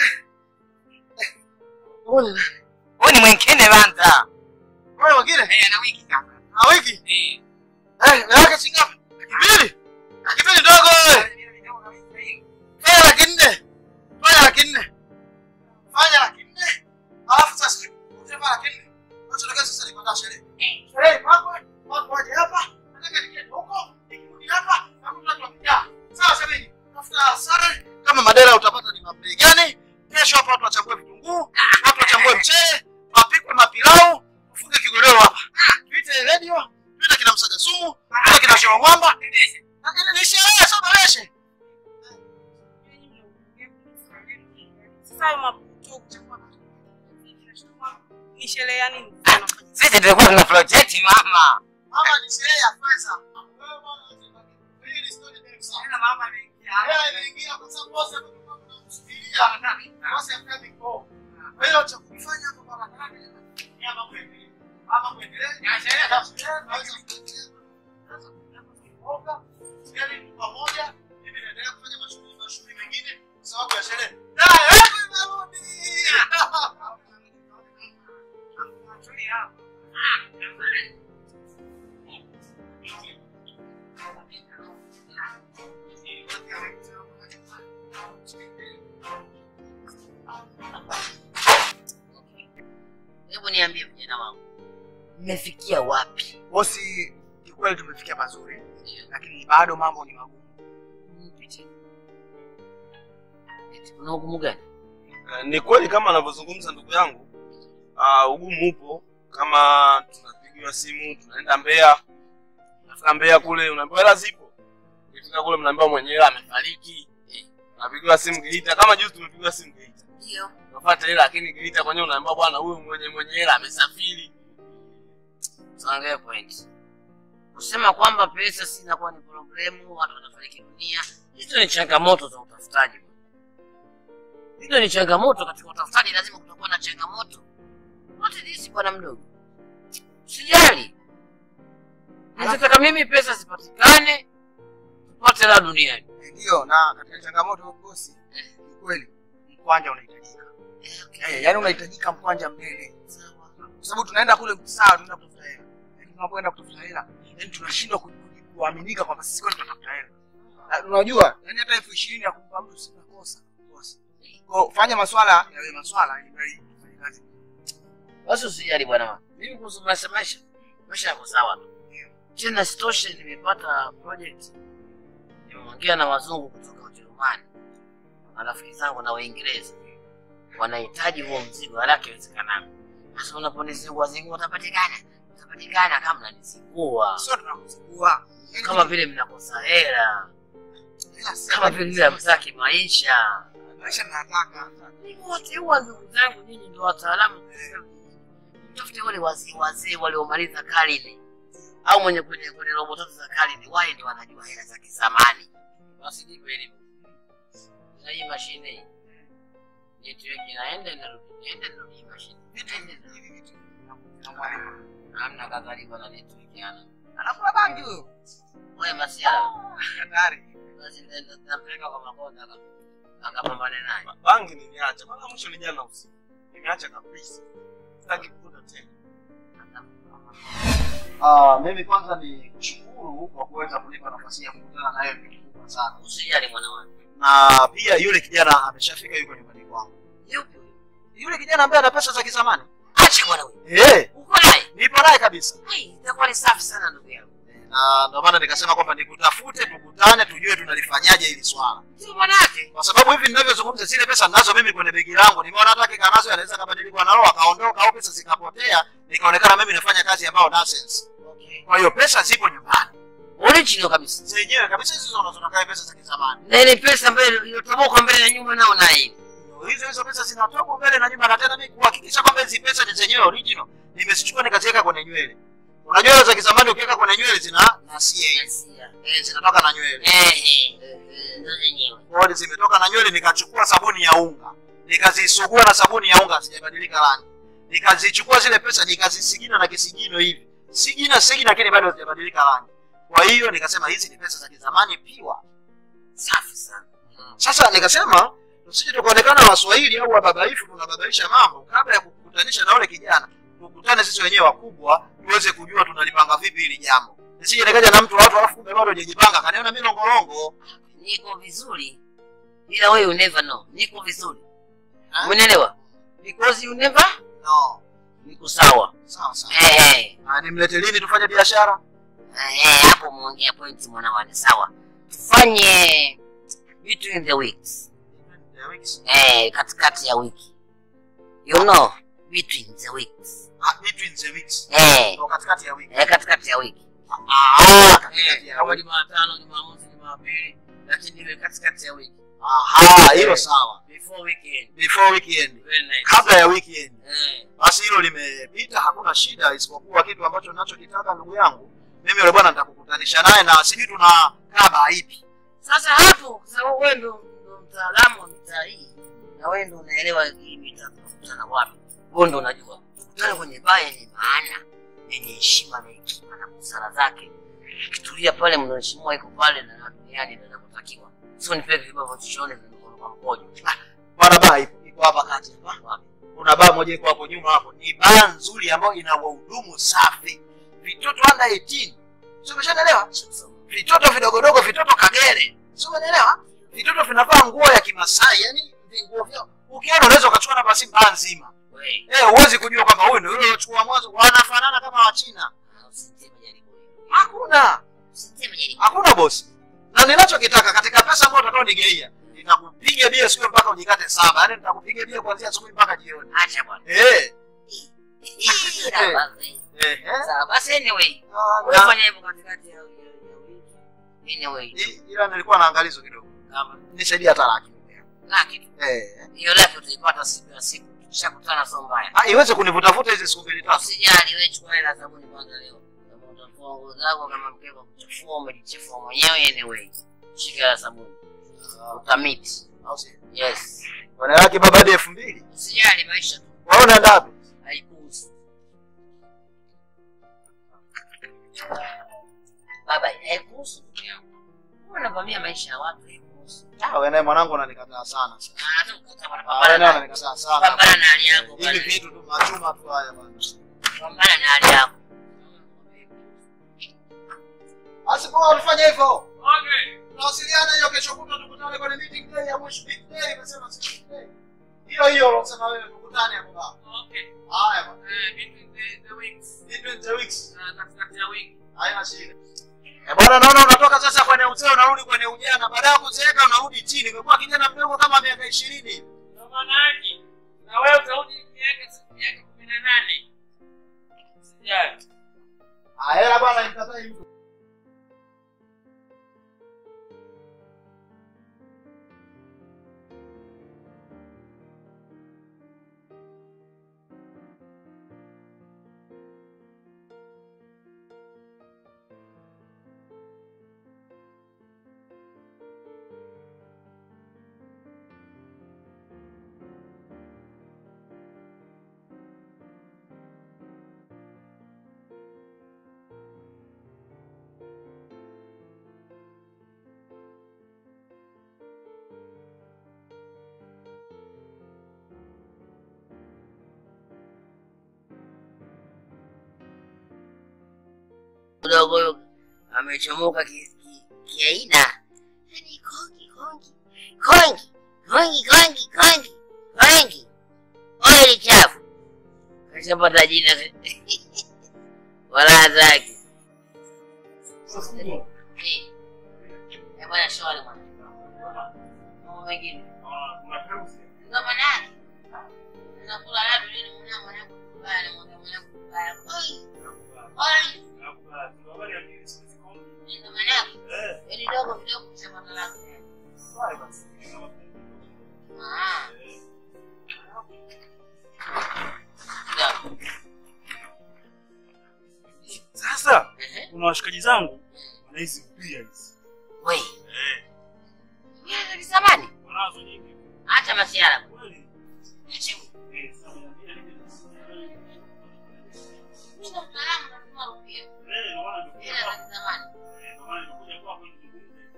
Wewe Wewe ni mwingine banza. wewe wengine Eh, ana wiki sasa. na wiki Eh. eh yake shingapi? Mbili. Kipindi ndogo wewe. Fanya laki nne. Fanya laki nne. Fanya laki nne. Alafu sasa ukifanya laki nne. Unachotaka sasa ni kwenda sherehe. Sherehe ipangwe, watu waje hapa. Nataka nikienda huko, nikirudi hapa, hakuna watu wakijaa. Sawa shemeji. Tafuta sare kama madera utapata ni mabei gani? Kesho hapa watu wachambue vitunguu, watu wachambue mchele, wapikwe mapilau, ufunge kigororo hapa. Tuite radio, tuite kina msaga sumu, tuite kina show mwamba. Lakini ni sherehe sio baleshe. ni sherehe ya nini? Sisi tulikuwa tuna project mama. Mama ni sherehe ya pesa. Wewe bwana unataka hii ni story ndefu sana. Mama ameingia. Yeye ameingia kwa sababu bosi amekuwa anamsubiria. Bosi amekabi kwa. Kwa hiyo cha kufanya hapo barabarani ni ama kuendelea. Ama kuendelea. Ya sherehe za sherehe naweza kuendelea. Sasa tunapoonga, sisi pamoja mimi naendelea kufanya mashughuli mashughuli mengine kwa sababu ya sherehe. Na yangu imerudi. Hebu niambie vijana wangu, mmefikia wapi? bosi kikweli tumefikia mazuri lakini bado mambo ni magumu Eti, Kuna ugumu gani? Eh, ni kweli kama anavyozungumza ndugu yangu uh, ugumu upo kama tunapigiwa simu tunaenda Mbeya nafika Mbeya kule unaambiwa hela zipo ukifika kule mnaambiwa mwenyewe amefariki Eh, unapigiwa simu Geita kama juzi tumepigiwa simu Geita Ndio. unapata hela lakini Geita kwenyewe unaambiwa bwana huyu mwenye mwenye hela amesafiri Tuangalie point. Kusema kwamba pesa si inakuwa ni problemu, watu wanafariki dunia, hizo ni changamoto za utafutaji. Hizo ni changamoto katika utafutaji, lazima kutakuwa na changamoto. Wote nisi bwana mdogo, sijali. Nataka mimi pesa zipatikane, tupate la duniani. ndio na katika changamoto bosi ni kweli mkwanja unahitajika Eh, yaani unahitajika mkwanja mbele. Kwa sababu tunaenda kule sawa, tunaenda kutafuta hela. Lakini tunapoenda kutafuta hela, yaani tunashindwa ku- ku- kuaminika kwamba sisi kweli tunatafuta hela. Na Unajua, yaani hata elfu ishirini ya kumpa mtu si kosa. Kosa. Kwa hiyo fanya maswala yawe maswala ili mradi ufanye kazi. Basi usijali bwana. Mimi kuhusu maisha maisha, maisha yako sawa tu. Tena sitoshe nimepata project. Nimeongea na wazungu kutoka Ujerumani. Marafiki zangu na Waingereza. Wanahitaji huo mzigo haraka iwezekanavyo. Sasa unaponizingua zingua utapatikana. Utapatikana kama mnanizingua. Sio tunakuzingua. Kama vile mnakosa hela. Ila si- Kama vile vile hamtaki maisha. maisha nataka. wote huwa ndugu zangu nyinyi ndio wataalamu mtafute wale wazee wazee waliomaliza karne au mwenye kwenye kwenye robo tatu za karne wale ndio wanajua hela za kizamani basi nipe elimu na hii mashine hii network inaenda inarudi inaenda inarudi hii mashine inaenda inarudi hamna kadhalika na network yana Anakula bangi huyo. wewe masiara Hatari. basi nenda- nampeleka kwa makonda aka- akapambane naye Bangi nimeacha. Mara mwisho ni jana usiku. Nimeacha kabisa. Sitaki kuvuta tena. Ah, mimi kwanza ni kushukuru kwa kuweza kunipa nafasi ya kukutana na wewe ni kubwa sana. usijali mwana wangu Na pia yule kijana ameshafika yuko nyumbani kwangu. yupi huyo Yule kijana ambaye ana pesa za kizamani. acha bwana wewe Eh, uko naye nipo naye kabisa. Ai, itakuwa ni safi sana ndugu yangu. Na ndio maana nikasema kwamba nikutafute tukutane tujue tunalifanyaje hili swala. Sio manake. Kwa sababu hivi ninavyozungumza zile pesa ninazo mimi kwenye begi langu. Nimeona hata kika nazo anaweza kabadilika na roho akaondoka au pesa zikapotea, nikaonekana mimi nafanya kazi ambayo nonsense. Okay. Kwa hiyo pesa zipo nyumbani. Original kabisa. Zenyewe kabisa hizo unazonakaa pesa za kizamani. Na ile pesa ambayo iliyotoboka mbele na nyuma nao na hii. Ndio hizo hizo pesa zinatoka mbele na nyuma, na tena mimi kuhakikisha kwamba hizi pesa ni zenyewe original, nimezichukua nikaziweka kwenye nywele. Unajua hizo za kizamani ukiweka kwenye nywele zina nasia hizi. Eh, zinatoka na nywele. Eh eh. Ndio zenyewe. Kwa hiyo zimetoka na nywele, nikachukua sabuni ya unga nikazisugua na sabuni ya unga, hazijabadilika rangi. Nikazichukua zile pesa nikazisigina na kisigino hivi, sigina sigina, lakini bado hazijabadilika rangi. Kwa hiyo nikasema hizi ni pesa za kizamani piwa. Safi sana. Sasa nikasema tusije tukaonekana Waswahili au wababaifu tunababaisha mambo, kabla ya kukutanisha na yule kijana, tukutane sisi wenyewe wakubwa, tuweze kujua tunalipanga vipi hili jambo. Nisije nikaja na mtu wa watu alafu kumbe bado hajajipanga, kaniona mimi longolongo. Niko vizuri. Ila wewe you never know. Niko vizuri. Umeelewa? Because you never No, niko sawa. sawa sawa. Eh eh. Ah, nimlete lini tufanye biashara? Eh, hapo muongea point mwana wane sawa. Tufanye between the weeks. Eh, katikati ya wiki. You know, between the weeks. Ah, between the weeks. Eh, Ndio katikati ya wiki. eh katikati ya wiki. Ah, katikati ya Kama wiki. Jumatano, Jumamosi, Jumapili, lakini iwe katikati ya wiki. Aha, hilo sawa. Before weekend. Before weekend. Very nice. Kabla ya weekend. Eh, Basi hilo limepita, hakuna shida, isipokuwa kitu ambacho ninachokitaka ndugu yangu, mimi yule bwana nitakukutanisha naye na sijui tunakaa baa ipi. Sasa hapo kwa sababu wewe ndo ndo mtaalamu wa mitaa hii na wewe ndo unaelewa hii mitaa tunakutana wapi. Wewe ndo unajua. Tukutane kwenye baa yenye maana, yenye heshima na hekima na busara zake. Kitulia pale mnaheshimiwa iko pale na duniani ndio inakutakiwa. Sio nipe vibao vya chochote kwa mkojo. Bwana baa ipo iko hapa kati hapa. Kuna baa moja iko hapo nyuma hapo. Ni baa nzuri ambayo ina wahudumu safi. Vitoto under 18. Sio umeshaelewa? Vitoto vidogodogo, vitoto kagere. Sio umeelewa? Vitoto vinavaa nguo ya Kimasai, yani nguo vyao. Ukiona unaweza ukachukua na basi baa nzima. Wewe, Eh, huwezi kujua kwamba huyu ndio yule uliochukua mwanzo, wanafanana kama Wachina. usiteme jaribu hilo. Hakuna. Usiteme jaribu. Hakuna bosi. Na ninachokitaka katika pesa ambayo utakao nigeia, nitakupiga bia siku mpaka ujikate saba. Yaani nitakupiga bia kuanzia asubuhi mpaka jioni. Acha bwana. Eh. Sawa basi. Eh. eh. Sawa basi anyway. Ah, Wewe na- fanya hivyo katikati ya ya- ya wiki. Anyway, i- Ila nilikuwa na angalizo kidogo. kama Nisaidia hata laki. laki tu. Eh. Hiyo laki utaipata siku ya siku. Tukishakutana sio mbaya. Ah, iweze kunivutavuta hizi siku mbili tatu. Usijali, wewe chukua hela sabuni kwanza leo. Kama utafua nguo zako kama mkeka kuchafua umejichafua mwenyewe anyway. Shika hela sabuni. Utamiti. Au si? Yes. Bwana laki baba hadi elfu mbili. Usijali maisha tu. Wewe unaenda wapi? haikuhusu. Baba, haikuhusu ndugu yangu. Wewe unavamia maisha ya watu haikuhusu. Ah, wewe naye mwanangu unanikataa sana. Ah, tu mkata bwana, Ah, wewe naye pambana na- unanikataa sana. pambana na hali yako Hivi bwana. vitu tu machuma tu haya bwana. Pambana na hali yako. Basi poa ulifanya hivyo. Tunawasiliana hiyo kesho kutwa tukutane kwenye meeting day ya mwisho big day imesema si big day. Hiyo hiyo unasema wewe tukutane hapo baba. Haya bwana. Between the weeks. Haina shida. Eh, bwana naona unatoka sasa kwenye uzee unarudi kwenye ujana. Baada ya kuzeeka unarudi chini. Umekuwa kijana mdogo kama miaka 20. Na wewe utarudi miaka miaka kumi na nane. Sijali. Ah, hela bwana nikatai mtu. Mdogo huyo amechomoka ki- ki- kiaina. Yaani kongi kongi. Kongi. Kongi kongi kongi. Kongi. Oili chafu. Kashapata jina. Wala zake. Eh. Eh, bwana shwari bwana. Mambo mengine. Ndo maana yake. Nakula labda yule mwana mwanangu kubaya na mwana mwanangu kubaya. Oi. Oi. Ndo maana yake. Yaani dogo vidogo kushapata lako. Ah. Sasa Ehe. kuna washikaji zangu wana hizi mpia hizi. We. Eh, Wewe ni zamani. wanazo nyingi. Hata masiara. Kweli. Acha. Eh, sasa niambia nini? Mimi ndo mtaalamu na kama rupia. Eh, ndio maana ndio Ila za zamani. Eh, ndio maana nimekuja kwako nizungumze.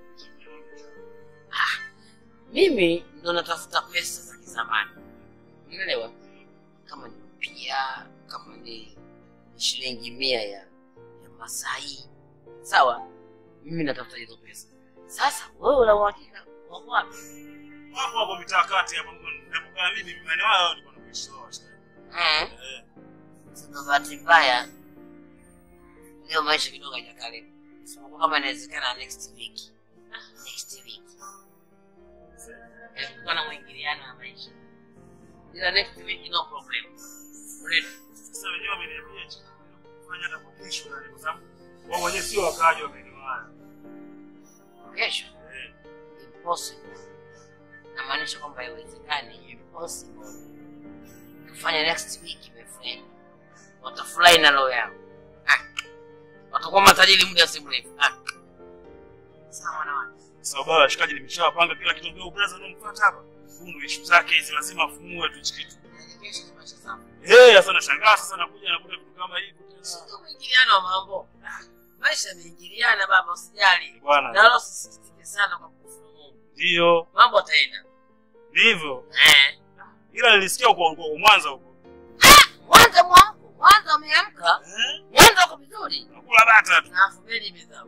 Mimi ndo natafuta pesa za kizamani. Unaelewa? Kama ni mpia, kama ni shilingi mia ya ya Masai. Sawa? Mimi natafuta hizo pesa. Sasa wewe una uhakika wako wapi? Hapo hapo mitaa kati hapo ninapokaa mimi mimani wao ndio wanakuishi wao washikaji. Eh. Eh. Sasa bahati mbaya leo maisha kidogo hajakale. Isipokuwa kama inawezekana next week. Ah, next week. Kulikuwa na mwingiliano wa maisha. Ila next week no problem. Ready. Sasa wenyewe wameniambia cha kufanya hata kwa kesho na kwa sababu wao wenyewe sio wakaaji wa maeneo haya. Kesho. Eh. Impossible. Namaanisha kwamba haiwezekani. Impossible. Tufanye next week my friend. Watafurahi na roho yao. Ah. Watakuwa matajiri muda si mrefu. Ah. Sawa na watu. Sasa baba washikaji nimeshawapanga kila kitu ndio brother unamfuata hapa. Huyu ndio issue zake hizi lazima afunue tu hichi kitu. Kesho ni maisha sawa. Eh, sasa nashangaa sasa nakuja nakuta vitu kama hivi tena. Sio mwingiliano wa mambo. Maisha yameingiliana baba, usijali. Bwana. Na wala usisitike sana kwa kufuru Mungu. Ndio. Mambo yataenda. Ndivyo. Eh. Ila nilisikia uko uko Mwanza huko. Mwanza mwangu, Mwanza umeamka. Eh? Mwanza uko vizuri. Nakula bata tu. Na afu meli imezama.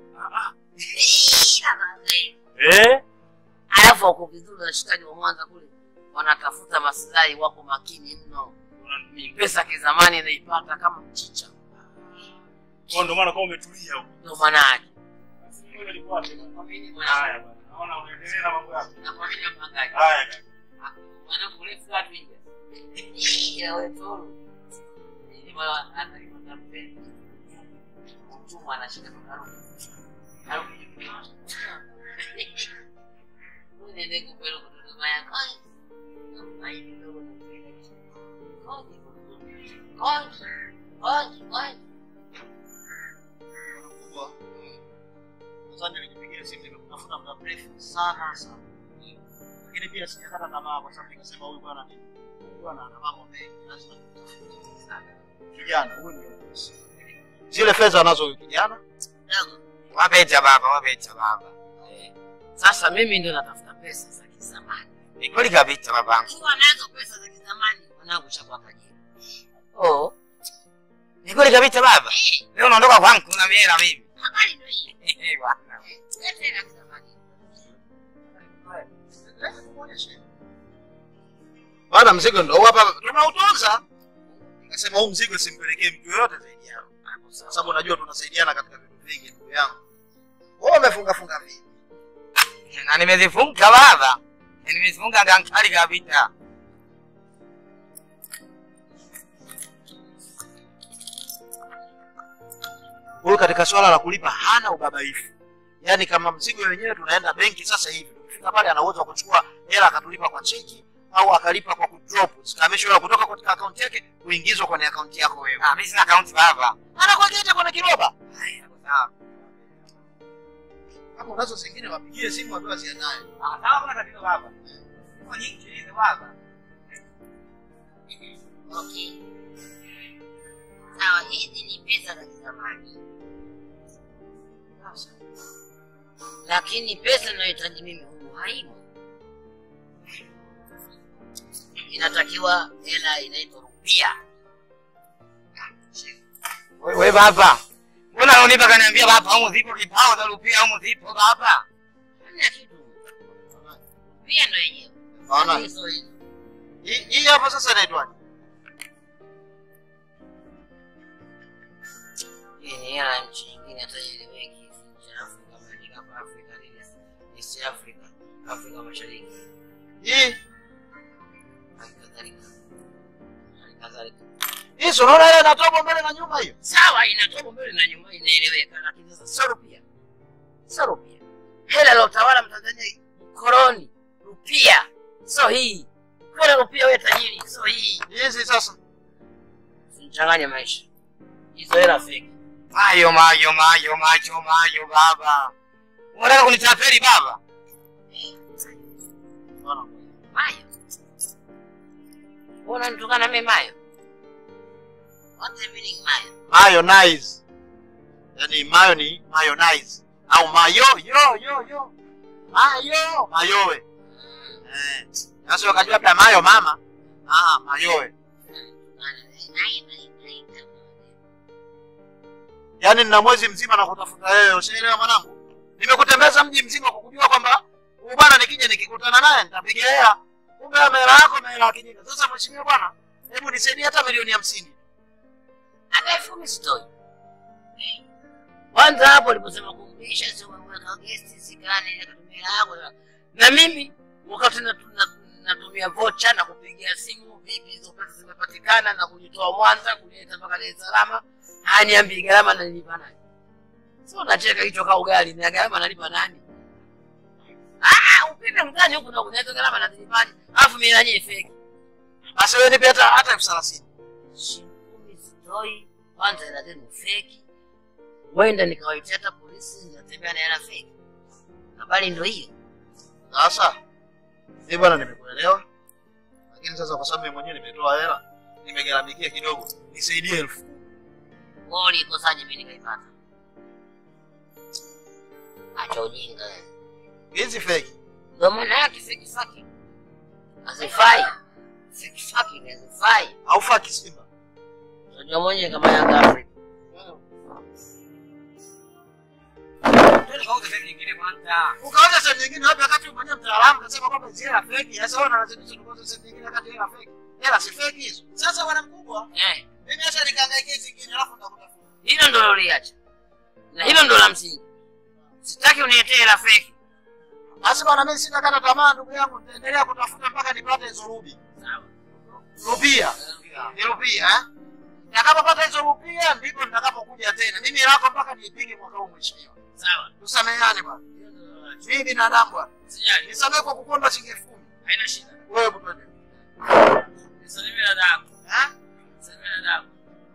Eh? Alafu wako vizuri washikaji wa Mwanza kule. Wanatafuta maslahi, wako makini mno. Ni pesa kizamani naipata kama mchicha. Kwa ndio maana kama umetulia huko. Ndio maana yake. Ngoja nifuate. Nakwamini Haya mwanangu. bwana. Naona unaendelea na mambo yako. Nakwamini mpangaji. Haya kaka. Mwanangu urefu watu inja. Ya wewe toro. Ni mara hata kama mpenzi. Mtumwa anashika makarufu. Harufu ni kitu. Unaende kupeleka kutoka maya kai. Ai kidogo na kwenda. Koji. Koji. Koji. Koji. kubwa. Nadhani nilipigia simu nimekutafuta muda mrefu sana sana. Lakini pia sijakata tamaa kwa sababu nikasema huyu bwana ni huyu bwana ana mambo mengi lazima nimtafute sana. Kijana huyu ndio bosi. Zile fedha anazo huyu kijana Dogo. Wapeta baba, wapeta baba. Eh. Sasa mimi ndio natafuta pesa za kizamani. Ni kweli kabisa babangu. Ukiwa nazo pesa za kizamani mwanangu chakuwa kajira. Oh. Ni kweli kabisa baba. Leo unaondoka kwangu kuna miela mimi. Habari ndio hii. Eh bwana. Leta hela kizamani. Bwana, mzigo ndo huu hapa tunautunza. Nikasema huu mzigo simpelekee mtu yoyote zaidi yako, kwa sababu unajua tunasaidiana katika vitu vingi, ndugu yangu. Wewe umefunga funga vipi? Na nimezifunga baba. Nimezifunga gankali kabisa. Huyu katika swala la kulipa hana ubabaifu, yaani kama mzigo wenyewe tunaenda benki sasa hivi, tukifika pale ana uwezo wa kuchukua hela akatulipa kwa cheki au akalipa kwa kudrop, zikahamishwa hela kutoka katika akaunti yake kuingizwa kwenye akaunti yako wewe. Ah, mimi sina akaunti baba. Anakuagiza kwenye kiroba. Haya, sawa. Hapo unazo zingine wapigie simu wapewa zianaye. Ah, sawa kuna tatizo baba. Kwa nyingi tulize baba. Okay. Sawa, hizi ni pesa za kizamani, lakini pesa inayohitaji mimi humu haimo. Inatakiwa hela inaitwa rupia. Wewe baba. Mbona unanipa kaniambia baba humu zipo kibao za rupia humu zipo baba? Hamna kitu. Rupia ndo yenyewe. Naona. Hizo hizo. Hii hii hapa sasa inaitwaje? Hii ni hela ya nchi nyingine hata ieleweki. Nchi ya Afrika, Amerika, hapa Afrika nini? East Africa, Afrika Mashariki. Hii Hali kadhalika. Hali kadhalika. hii si unaona ile inatoka mbele na nyuma hiyo? Sawa, inatoka mbele na nyuma, inaeleweka, lakini sasa sio rupia, sio rupia. Hela la utawala Mtanzania mkoloni, rupia sio hii. Kuna rupia wewe tajiri, sio hii. Hizi sasa Usichanganye maisha, hizo hela fake. Mayo mayo mayo macho mayo baba. Unataka kunitapeli baba? Mayo, mbona nitukana mimi mayo? What's the meaning mayo? mayonnaise. Yaani mayo ni mayonnaise au mayo yo yo yo. Mayo mayowe. Eh. Sasa wakajua labda mayo mama. Ah, mayowe. Yaani nina mwezi mzima na kutafuta wewe, ushaelewa mwanangu? Nimekutembeza mji mzima kwa kujua kwamba huyu bwana nikija nikikutana naye nitapiga hela. Kumbe hela yako na hela ya kijinga. Sasa mheshimiwa bwana, hebu nisaidie hata milioni hamsini. Hata elfu kumi sitoi. Kwanza hapo uliposema kumlisha, sio umeweka gesti sikani nikatumia yako na mimi wakati natu- na- natumia vocha na kupigia simu, vipi hizo pesa zimepatikana na kujitoa Mwanza kuleta mpaka Dar es Salaam, haniambii gharama nalipa nani? Sio nacheka hicho ka ugali na gharama nalipa nani? Ah, upinde mtani huku na kunaweza gharama nazilipaje? Alafu mimi nanyewe feki. Basi wewe nipe hata hata elfu thelathini. Shilingi kumi sitoi, kwanza hela zenu feki. Wenda nikawaitia hata polisi, natembea na hela feki. Habari ndo hiyo. Sasa mimi bwana, nimekuelewa, lakini sasa kwa sababu mimi mwenyewe nimetoa hela, nimegharamikia kidogo, nisaidie elfu kumi. Wewe ulikosaje mimi nikaipata? Acha ujinga wewe. hizi feki. Ndio maana yake feki faki. Hazifai. Feki faki ni hazifai. Au faki Simba. Unajua mwenyewe kama Yanga Afrika. Twende kauze sehemu nyingine kwanza. Ukaona sehemu nyingine wapi wakati wewe mwenyewe mtaalamu kasema kwamba hizi hela feki. Sasa wewe unazidisha tukoze sehemu nyingine wakati hela feki. Hela si feki hizo. Sasa bwana mkubwa, Eh, mimi acha nikangaikie zingine alafu nitakutafuta. hilo ndo loliacha. Na hilo ndo la msingi. Sitaki uniletee hela feki. Basi bwana, mimi sina kata tamaa ndugu yangu, nitaendelea kutafuta mpaka nipate hizo rubi. Sawa. Rupia. Ni rupia eh? Nitakapopata hizo rupia ndipo nitakapokuja tena. Mimi lako mpaka niipige mwaka huu mheshimiwa. Sawa. Tusameheane bwana. Mimi binadamu bwana. Sijali. Nisamehe kwa kukonda shilingi elfu kumi. Haina shida. Wewe bwana. Nisalimie dadangu. Ha? Nisalimie dadangu.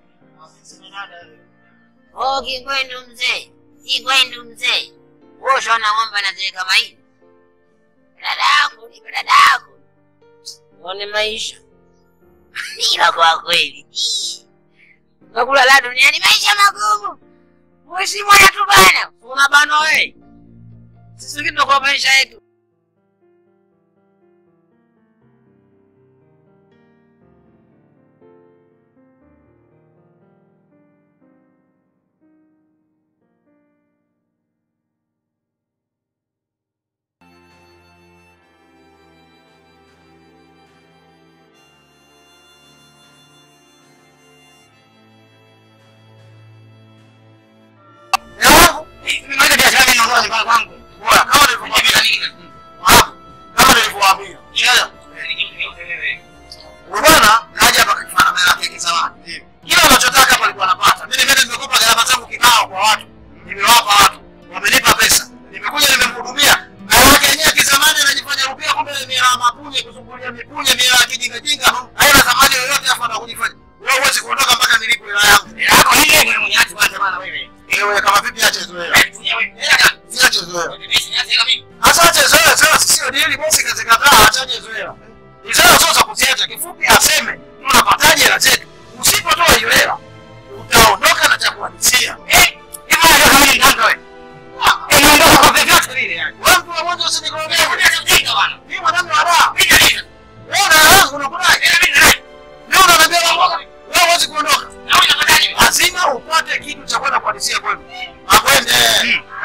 Oh, Kigwendu mzee. Kigwendu mzee. Wewe ushaona ng'ombe anaziweka mahindi? Dadangu, nipe dadangu. Uone maisha. Ila kwa kweli. Nakula la duniani maisha magumu. Mheshimiwa yetu bana. Unabanwa wewe. Sisi wengine kwa maisha yetu. achache zoea. Achache zoea, zoea sio dili, bosi kazikataa, achache zoea. Izara sio za kuziacha, kifupi aseme tunapataje hela zetu. Usipotoa hiyo hela utaondoka na cha kuhadisia. Eh, hivi ndio kama ni ndio wewe. Unaondoka kwa vyovyote vile yani. Wewe mtu wa mwanzo usinikorogee. Unataka bwana. Mimi mwanadamu wa raha. Mimi ndio. Wewe una raha unakudai. Mimi ndio. Leo unaniambia mambo. Wewe huwezi kuondoka. Lazima upate kitu cha kwenda kuhadisia kwenu. Akwende.